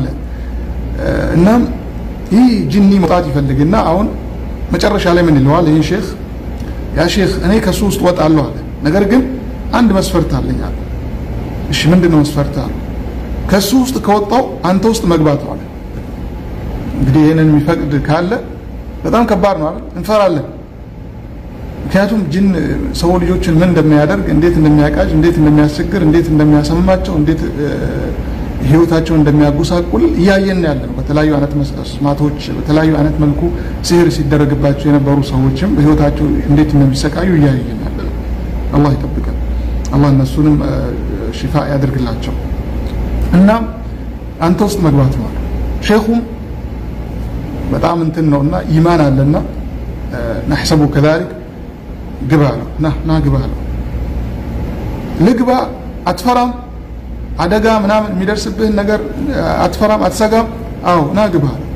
እናም ይህ ጅኒ መውጣት ይፈልግና አሁን መጨረሻ ላይ ምን ይለዋል? ይህ ሼክ ያ ሼክ እኔ ከሱ ውስጥ ወጣለሁ አለ። ነገር ግን አንድ መስፈርት አለኝ አለ። እሺ ምንድን ነው መስፈርት አለ ከሱ ውስጥ ከወጣው አንተ ውስጥ መግባት አለ። እንግዲህ ይህንን የሚፈቅድ ካለ በጣም ከባድ ነው አይደል? እንፈራለን። ምክንያቱም ጅን ሰው ልጆችን ምን እንደሚያደርግ፣ እንዴት እንደሚያቃጅ፣ እንዴት እንደሚያስቸግር፣ እንዴት እንደሚያሰማቸው፣ እንዴት ህይወታቸውን እንደሚያጎሳቁል እያየን ያለ ነው። በተለያዩ አይነት መስማቶች፣ በተለያዩ አይነት መልኩ ሲህር ሲደረግባቸው የነበሩ ሰዎችም በህይወታቸው እንዴት እንደሚሰቃዩ እያየን ያለ ነው። አላህ ይጠብቀን። አላህ እነሱንም ሽፋ ያደርግላቸው። እና አንተ ውስጥ መግባት ነው አለ። ሼኹም በጣም እንትን ነው እና ኢማን አለና ናሕሰቡ ከዛሊክ ግባ አለው። ና ና ግባ አለው። ልግባ አትፈራም? አደጋ ምናምን የሚደርስብህን ነገር አትፈራም? አትሰጋም? አዎ ና ግባ አለው።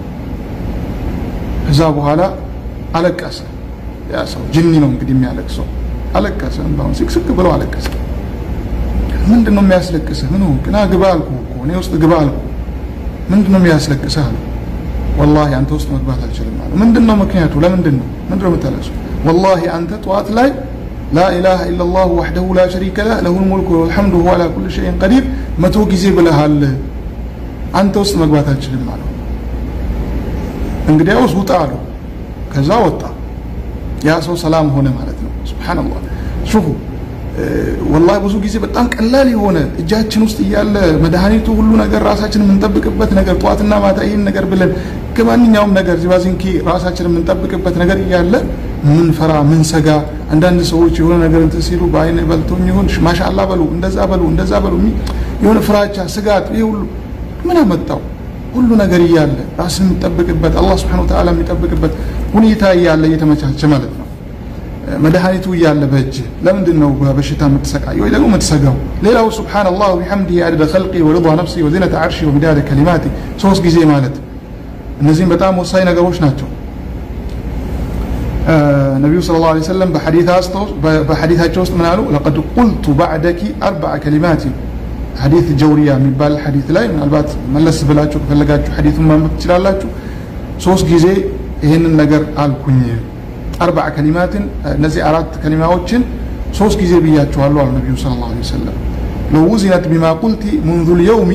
ከዛ በኋላ አለቀሰ። ያ ሰው ጅኒ ነው እንግዲህ የሚያለቅሰው። አለቀሰ፣ እንባውን ስቅስቅ ብሎ አለቀሰ። ምንድን ነው የሚያስለቅስህ? ምን ሆንክ? ና ግባ አልኩህ እኮ እኔ ውስጥ ግባ አልኩህ። ምንድን ነው የሚያስለቅስህ አለ። ወላሂ አንተ ውስጥ መግባት አልችልም አለ። ምንድን ነው ምክንያቱ? ለምንድን ነው ምንድን ነው የምታለቅሰው? ወላሂ አንተ ጠዋት ላይ ላ ኢላሃ ኢለላሁ ወሕደሁ ላ ሸሪከ ለህ ለሁል ሙልኩ ወልሐምዱ ወሁወ ዐላ ኩሊ ሸይኢን ቀዲር መቶ ጊዜ ብለሃል። አንተ ውስጥ መግባት አልችልም አለው። እንግዲያውስ ውጣ አለው። ከዛ ወጣ። ያ ሰው ሰላም ሆነ ማለት ነው። ሱብሓነላህ ሹፉ ወላሂ ብዙ ጊዜ በጣም ቀላል የሆነ እጃችን ውስጥ እያለ መድኃኒቱ ሁሉ ነገር ራሳችን የምንጠብቅበት ነገር ጠዋትና ማታ ይህን ነገር ብለን ከማንኛውም ነገር ዚባዚንኪ ራሳችን የምንጠብቅበት ነገር እያለ ምን ፈራ ምን ሰጋ አንዳንድ ሰዎች የሆነ ነገር እንትን ሲሉ በአይን በልቶኝ ይሁን ማሻአላ በሉ እንደዛ በሉ እንደዛ በሉ የሆነ ፍራቻ ስጋት ይህ ሁሉ ምን አመጣው? ሁሉ ነገር እያለ ራስን የምንጠብቅበት አላህ ስብሐነሁ ወተዓላ የሚጠብቅበት ሁኔታ እያለ እየተመቻቸ ማለት ነው። መድኃኒቱ እያለ በእጅ ለምንድን ነው በበሽታ የምትሰቃየው ወይ ደግሞ የምትሰጋው? ሌላው ሱብሓነላህ ወቢሐምዲሂ አደደ ኸልቂ ወሪዷ ነፍሲ ወዚነተ ዓርሺ ወሚዳደ ከሊማቲ ሶስት ጊዜ ማለት እነዚህም በጣም ወሳኝ ነገሮች ናቸው። ነቢዩ ሰለላሁ ዐለይሂ ወሰለም በሐዲታቸው ውስጥ ምን አሉ? ለቀድ ቁልቱ ባዕደኪ አርበዐ ከሊማት ሐዲት ጀውሪያ የሚባል ሐዲት ላይ ምናልባት መለስ ብላችሁ ከፈለጋችሁ ሐዲቱን ማንበብ ትችላላችሁ። ሶስት ጊዜ ይህንን ነገር አልኩኝ አርባዕ ከሊማትን እነዚህ አራት ከሊማዎችን ሶስት ጊዜ ብያቸዋለሁ አሉ ነቢዩ ሰለላሁ ዐለይሂ ወሰለም ለው ውዚነት ቢማ ቁልቲ ሙንዙ ልየውሚ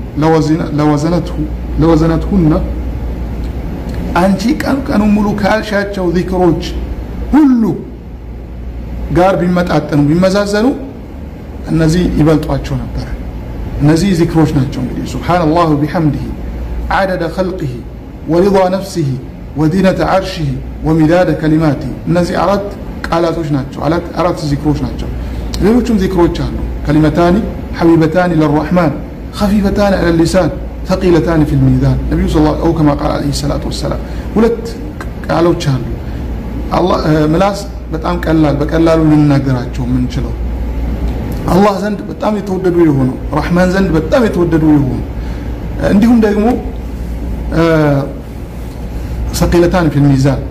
ለወዘነትሁነ አንቺ ቀን ቀኑ ሙሉ ካልሻቸው ዚክሮች ሁሉ ጋር ቢመጣጠኑ ቢመዛዘኑ እነዚህ ይበልጧቸው ነበረ እነዚህ ዚክሮች ናቸው እንግዲህ ሱብሓነላህ ቢሐምዲሂ ዓደደ ኸልቂሂ ወሪዷ ነፍሲሂ ወዲነተ ዓርሽህ ወሚዳደ ከሊማቲ እነዚህ አራት ቃላቶች ናቸው። አራት ዚክሮች ናቸው። ሌሎቹም ዚክሮች አሉ። ከሊመታኒ ሐቢበታኒ ለራሕማን ኸፊፈታኒ ዐለ ሊሳን ተቂለታኒ ፊል ሚዛን ነቢዩ ው ከማ ቃል ዓለይሂ ሰላቱ ወሰላም ሁለት ቃሎች አሉ። ምላስ በጣም ቀላል በቀላሉ ልንናገራቸው የምንችለው አላህ ዘንድ በጣም የተወደዱ የሆኑ ረሕማን ዘንድ በጣም የተወደዱ የሆኑ እንዲሁም ደግሞ ሰቂለታን ፊል ሚዛን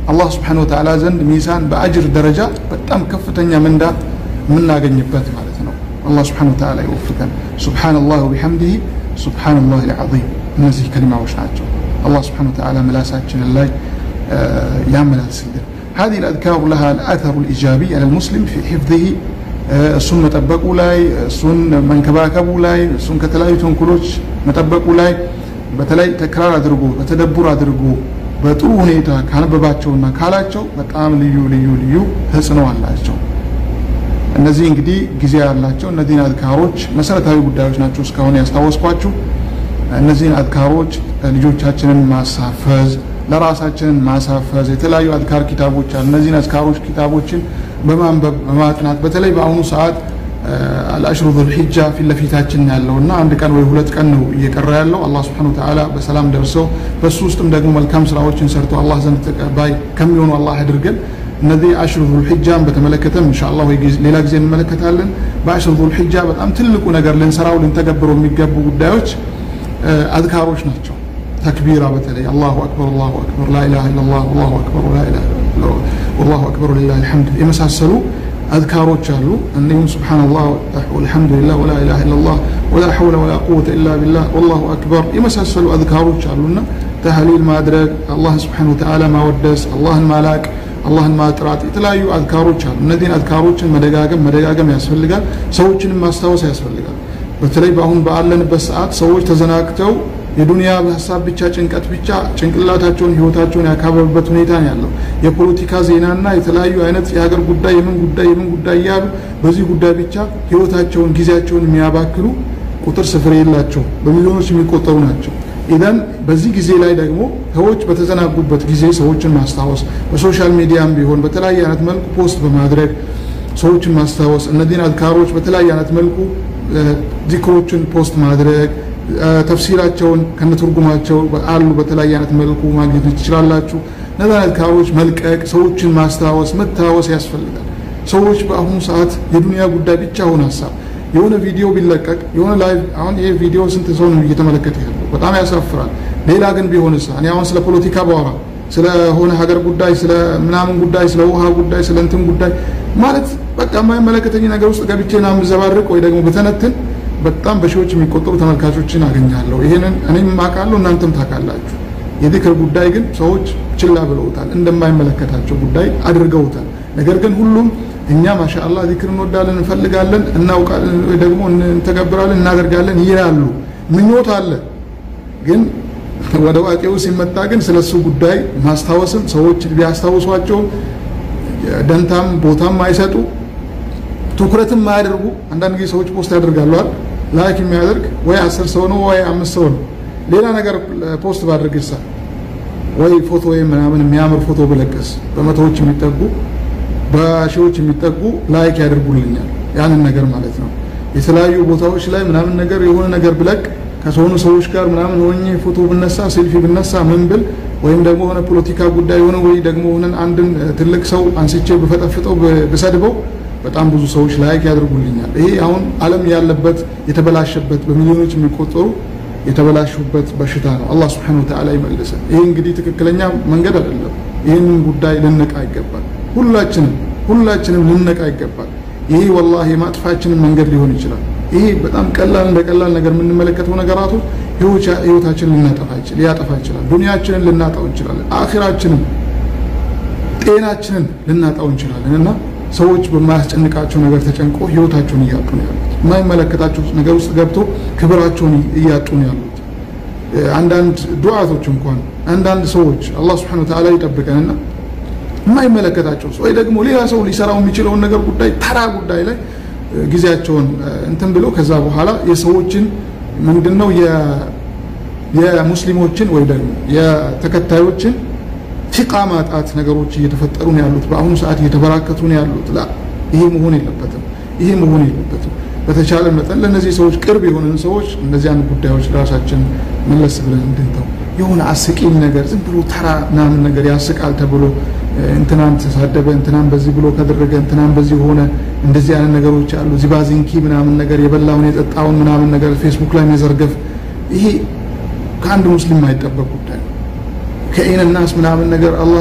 አላህ ስብሓነ ወተዓላ ዘንድ ሚዛን በአጅር ደረጃ በጣም ከፍተኛ ምንዳ የምናገኝበት ማለት ነው። አላህ ስብሓነ ወተዓላ ይወፍቀን። ሱብሓነላህ ወቢሐምዲሂ ሱብሓነላህ ልዓዚም እነዚህ ከሊማዎች ናቸው። አላህ ስብሓነ ወተዓላ ምላሳችንን ላይ ያመላልስልን። هذه الأذكار لها الأثر الإيجابي على المسلم في حفظه እሱን መጠበቁ ላይ እሱን መንከባከቡ ላይ እሱን ከተለያዩ ተንኮሎች መጠበቁ ላይ በተለይ ተክራር አድርጎ በተደቡር አድርጎ በጥሩ ሁኔታ ካነበባቸውና ካላቸው በጣም ልዩ ልዩ ልዩ ተጽዕኖ አላቸው። እነዚህ እንግዲህ ጊዜ ያላቸው እነዚህን አዝካሮች መሰረታዊ ጉዳዮች ናቸው እስካሁን ያስታወስኳችሁ። እነዚህን አዝካሮች ልጆቻችንን ማሳፈዝ፣ ለራሳችንን ማሳፈዝ የተለያዩ አዝካር ኪታቦች አሉ። እነዚህን አዝካሮች ኪታቦችን በማንበብ በማጥናት በተለይ በአሁኑ ሰዓት አልአሽሩ ዙልሒጃ ፊት ለፊታችን ያለው እና አንድ ቀን ወይ ሁለት ቀን ነው እየቀረ ያለው። አላህ ስብሐነሁ ወተዓላ በሰላም ደርሰው በሱ ውስጥም ደግሞ መልካም ስራዎችን ሰርተው አላህ ዘንድ ተቀባይ ከሚሆኑ አላህ ያድርገን። እነዚህ አሽሩ ዙልሒጃን በተመለከተም ኢንሻአላህ ወይ ሌላ ጊዜ እንመለከታለን። በአሽሩ ዙልሒጃ በጣም ትልቁ ነገር ልንሰራው ልንተገብረው የሚገቡ ጉዳዮች አዝካሮች ናቸው። ተክቢራ በተለይ አላሁ አክበር አላሁ አክበር ላኢላሃ ኢለላህ ወላሁ አክበር ወላሁ አክበር ወሊላሂል ሐምድ የመሳሰሉ አዝካሮች አሉ። እንዲሁም ሱብሓነላህ ወልሐምዱሊላህ ወላ ኢላሃ ኢለላህ ወላ ሐውለ ወላ ቁወተ ኢላ ቢላህ ወላሁ አክበር የመሳሰሉ አዝካሮች አሉና ተህሊል ማድረግ፣ አላህን ሱብሓነሁ ወተዓላ ማወደስ፣ አላህን ማላቅ፣ አላህን ማጥራት የተለያዩ አዝካሮች አሉ። እነዚህን አዝካሮችን መደጋገም መደጋገም ያስፈልጋል። ሰዎችንም ማስታወስ ያስፈልጋል። በተለይ በአሁን ባለንበት ሰዓት ሰዎች ተዘናግተው የዱንያ ሀሳብ ብቻ ጭንቀት ብቻ ጭንቅላታቸውን ህይወታቸውን ያካበበበት ሁኔታ ነው ያለው። የፖለቲካ ዜናና የተለያዩ አይነት የሀገር ጉዳይ የምን ጉዳይ የምን ጉዳይ እያሉ በዚህ ጉዳይ ብቻ ህይወታቸውን ጊዜያቸውን የሚያባክሉ ቁጥር ስፍር የላቸው በሚሊዮኖች የሚቆጠሩ ናቸው። ኢዘን በዚህ ጊዜ ላይ ደግሞ ሰዎች በተዘናጉበት ጊዜ ሰዎችን ማስታወስ በሶሻል ሚዲያም ቢሆን በተለያየ አይነት መልኩ ፖስት በማድረግ ሰዎችን ማስታወስ እነዚህን አዝካሮች በተለያየ አይነት መልኩ ዚክሮችን ፖስት ማድረግ ተፍሲራቸውን ከነትርጉማቸው አሉ በተለያየ አይነት መልኩ ማግኘት ትችላላችሁ። እነዛን አዝካሮች መልቀቅ፣ ሰዎችን ማስታወስ መታወስ ያስፈልጋል። ሰዎች በአሁኑ ሰዓት የዱንያ ጉዳይ ብቻ ሆነ ሀሳብ የሆነ ቪዲዮ ቢለቀቅ የሆነ ላይቭ አሁን ይሄ ቪዲዮ ስንት ሰው ነው እየተመለከተ ያለው? በጣም ያሳፍራል። ሌላ ግን ቢሆንስ እኔ አሁን ስለ ፖለቲካ ባወራ ስለሆነ ሀገር ጉዳይ ስለ ምናምን ጉዳይ ስለ ውሃ ጉዳይ ስለ እንትን ጉዳይ ማለት በቃ የማይመለከተኝ ነገር ውስጥ ገብቼ ና ምዘባርቅ ወይ ደግሞ በተነትን በጣም በሺዎች የሚቆጠሩ ተመልካቾችን አገኛለሁ። ይህንን እኔም አውቃለሁ፣ እናንተም ታውቃላችሁ። የዚክር ጉዳይ ግን ሰዎች ችላ ብለውታል፣ እንደማይመለከታቸው ጉዳይ አድርገውታል። ነገር ግን ሁሉም እኛ ማሻአላህ ዚክር እንወዳለን፣ እንፈልጋለን፣ እናውቃለን፣ ወይ ደግሞ እንተገብራለን፣ እናደርጋለን ይላሉ። ምኞት አለ ግን ወደ ዋቄው ሲመጣ ግን ስለሱ ጉዳይ ማስታወስም ሰዎች ቢያስታውሷቸው ደንታም ቦታም አይሰጡ ትኩረትም ማያደርጉ አንዳንድ ጊዜ ሰዎች ፖስት ያደርጋለዋል ላይክ የሚያደርግ ወይ አስር ሰው ነው ወይ አምስት ሰው ነው። ሌላ ነገር ፖስት ባድርግ ይሳ ወይ ፎቶ ወይም ምናምን የሚያምር ፎቶ ብለቅስ በመቶዎች የሚጠጉ በሺዎች የሚጠጉ ላይክ ያደርጉልኛል ያንን ነገር ማለት ነው። የተለያዩ ቦታዎች ላይ ምናምን ነገር የሆነ ነገር ብለቅ ከሆኑ ሰዎች ጋር ምናምን ሆኜ ፎቶ ብነሳ ሴልፊ ብነሳ ምን ብል ወይም ደግሞ ሆነ ፖለቲካ ጉዳይ ሆነ ወይ ደግሞ ሆነን አንድን ትልቅ ሰው አንስቼ ብፈጠፍጠው ብሰድበው በጣም ብዙ ሰዎች ላይክ ያደርጉልኛል። ይሄ አሁን ዓለም ያለበት የተበላሸበት በሚሊዮኖች የሚቆጠሩ የተበላሹበት በሽታ ነው። አላህ ስብሐነሁ ወተዓላ ይመልሰን። ይሄ እንግዲህ ትክክለኛ መንገድ አይደለም። ይህንን ጉዳይ ልንነቃ ይገባል። ሁላችንም ሁላችንም ልንነቃ ይገባል። ይሄ ወላሂ የማጥፋችንን መንገድ ሊሆን ይችላል። ይሄ በጣም ቀላል እንደ ቀላል ነገር የምንመለከተው ነገራቶች ህይወታችንን ልናጠፋ ሊያጠፋ ይችላል። ዱንያችንን ልናጣው እንችላለን። አኺራችንን፣ ጤናችንን ልናጣው እንችላለን እና ሰዎች በማያስጨንቃቸው ነገር ተጨንቆ ህይወታቸውን እያጡ ነው ያሉት። የማይመለከታቸው ነገር ውስጥ ገብቶ ክብራቸውን እያጡ ነው ያሉት። አንዳንድ ዱዓቶች እንኳን አንዳንድ ሰዎች አላህ ስብሐነሁ ወተዓላ ይጠብቀንና የማይመለከታቸው ሰው ወይ ደግሞ ሌላ ሰው ሊሰራው የሚችለውን ነገር ጉዳይ ተራ ጉዳይ ላይ ጊዜያቸውን እንትን ብለው ከዛ በኋላ የሰዎችን ምንድነው የሙስሊሞችን ወይ ደግሞ የተከታዮችን ቲቃ ማጣት ነገሮች እየተፈጠሩ ነው ያሉት። በአሁኑ ሰዓት እየተበራከቱ ነው ያሉት። ላ ይሄ መሆን የለበትም። ይሄ መሆን የለበትም። በተቻለ መጠን ለእነዚህ ሰዎች ቅርብ የሆንን ሰዎች እነዚያን ጉዳዮች ራሳችን መለስ ብለን እንድንተው የሆነ አስቂኝ ነገር ዝም ብሎ ተራ ምናምን ነገር ያስቃል ተብሎ እንትናን ተሳደበ፣ እንትናን በዚህ ብሎ ከደረገ፣ እንትናን በዚህ ሆነ፣ እንደዚህ አይነት ነገሮች አሉ። ዚባዚንኪ ምናምን ነገር የበላውን የጠጣውን ምናምን ነገር ፌስቡክ ላይ መዘርገፍ፣ ይሄ ከአንድ ሙስሊም የማይጠበቅ ጉዳይ ነው። ከኢን ናስ ምናምን ነገር አላህ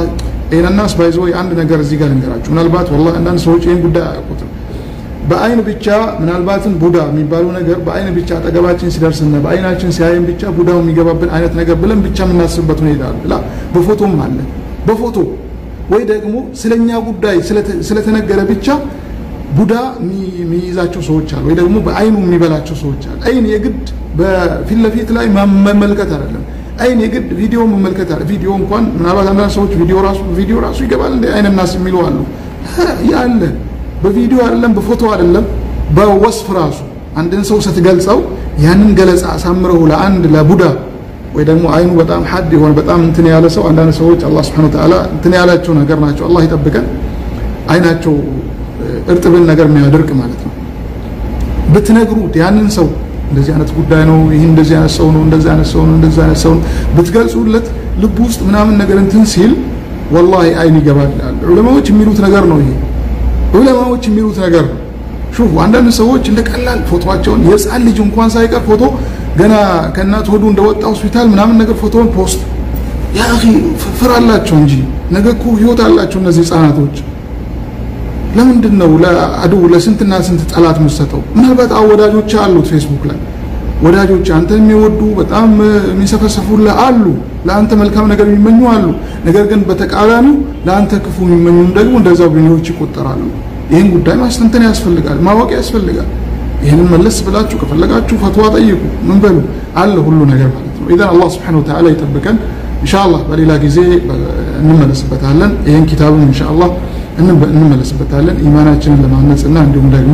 ይህንናስ ባይዘ ወይ አንድ ነገር እዚህ ጋር ልንገራችሁ። ምናልባት ወላሂ አንዳንድ ሰዎች ይህን ጉዳይ አያውቁትም። በአይን ብቻ ምናልባትም ቡዳ የሚባለው ነገር በአይን ብቻ አጠገባችን ሲደርስና በአይናችን ሲያየን ብቻ ቡዳው የሚገባብን አይነት ነገር ብለን ብቻ የምናስብበት ሁኔታ አለ። በፎቶም አለ። በፎቶ ወይ ደግሞ ስለኛ ጉዳይ ስለተነገረ ብቻ ቡዳ የሚይዛቸው ሰዎች አሉ፣ ወይ ደግሞ በአይኑ የሚበላቸው ሰዎች አሉ። አይን የግድ በፊት ለፊት ላይ መመልከት አይደለም። አይን የግድ ቪዲዮ መመልከት አለ። ቪዲዮ እንኳን ምናልባት አንዳንድ ሰዎች ቪዲዮ ራሱ ቪዲዮ ራሱ ይገባል እንደ አይን ናስ የሚሉ አሉ። ያለ በቪዲዮ አይደለም በፎቶ አይደለም በወስፍ ራሱ አንድን ሰው ስትገልጸው ያንን ገለጻ አሳምረው ለአንድ ለቡዳ ወይ ደግሞ አይኑ በጣም ሀድ የሆነ በጣም እንትን ያለ ሰው አንዳንድ ሰዎች አላህ Subhanahu Wa Ta'ala እንትን ያላቸው ነገር ናቸው። አላህ ይጠብቀን። አይናቸው እርጥብን ነገር የሚያደርቅ ማለት ነው። ብትነግሩት ያንን ሰው እንደዚህ አይነት ጉዳይ ነው፣ ይህ እንደዚህ አይነት ሰው ነው፣ እንደዚህ አይነት ሰው ነው፣ እንደዚህ አይነት ሰው ነው ብትገልጹለት ልብ ውስጥ ምናምን ነገር እንትን ሲል ወላሂ አይን ይገባል። ዑለማዎች የሚሉት ነገር ነው ይሄ ዑለማዎች የሚሉት ነገር ነው። ሹፉ አንዳንድ ሰዎች እንደ ቀላል ፎቶቸውን የህፃን ልጅ እንኳን ሳይቀር ፎቶ ገና ከእናት ሆዱ እንደወጣ ሆስፒታል ምናምን ነገር ፎቶውን ፖስት ያ አኺ ፍር አላቸው እንጂ ነገ እኮ ህይወት አላቸው እነዚህ ህፃናቶች። ለምንድን ነው ለአድው ለስንትና ስንት ጠላት የምትሰጠው? ምናልባት ወዳጆች አሉት ፌስቡክ ላይ ወዳጆች አንተ የሚወዱ በጣም የሚሰፈሰፉልህ አሉ፣ ለአንተ መልካም ነገር የሚመኙ አሉ። ነገር ግን በተቃራኒው ለአንተ ክፉ የሚመኙም ደግሞ እንደዛው ቢኒዎች ይቆጠራሉ። ይህን ጉዳይ ማስተንተን ያስፈልጋል፣ ማወቅ ያስፈልጋል። ይህንን መለስ ብላችሁ ከፈለጋችሁ ፈትዋ ጠይቁ፣ ምን በሉ አለ ሁሉ ነገር ማለት ነው። ኢዘን አላህ ስብሐነሁ ወተዓላ ይጠብቀን። ኢንሻአላህ በሌላ ጊዜ እንመለስበታለን። ይህን ኪታብም ኢንሻአላህ እንመለስበታለን ኢማናችንን ለማነጽና እንዲሁም ደግሞ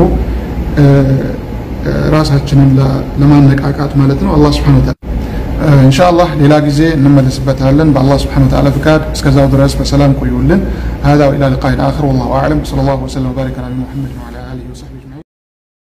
ራሳችንን ለማነቃቃት ማለት ነው። አላህ ስብሐነሁ ወተዓላ ኢንሻአላህ ሌላ ጊዜ እንመለስበታለን በአላህ ስብሐነሁ ወተዓላ ፍቃድ። እስከዛው ድረስ በሰላም ቆዩልን። هذا وإلى لقاء آخر والله أعلم صلى الله وسلم وبارك على محمد وعلى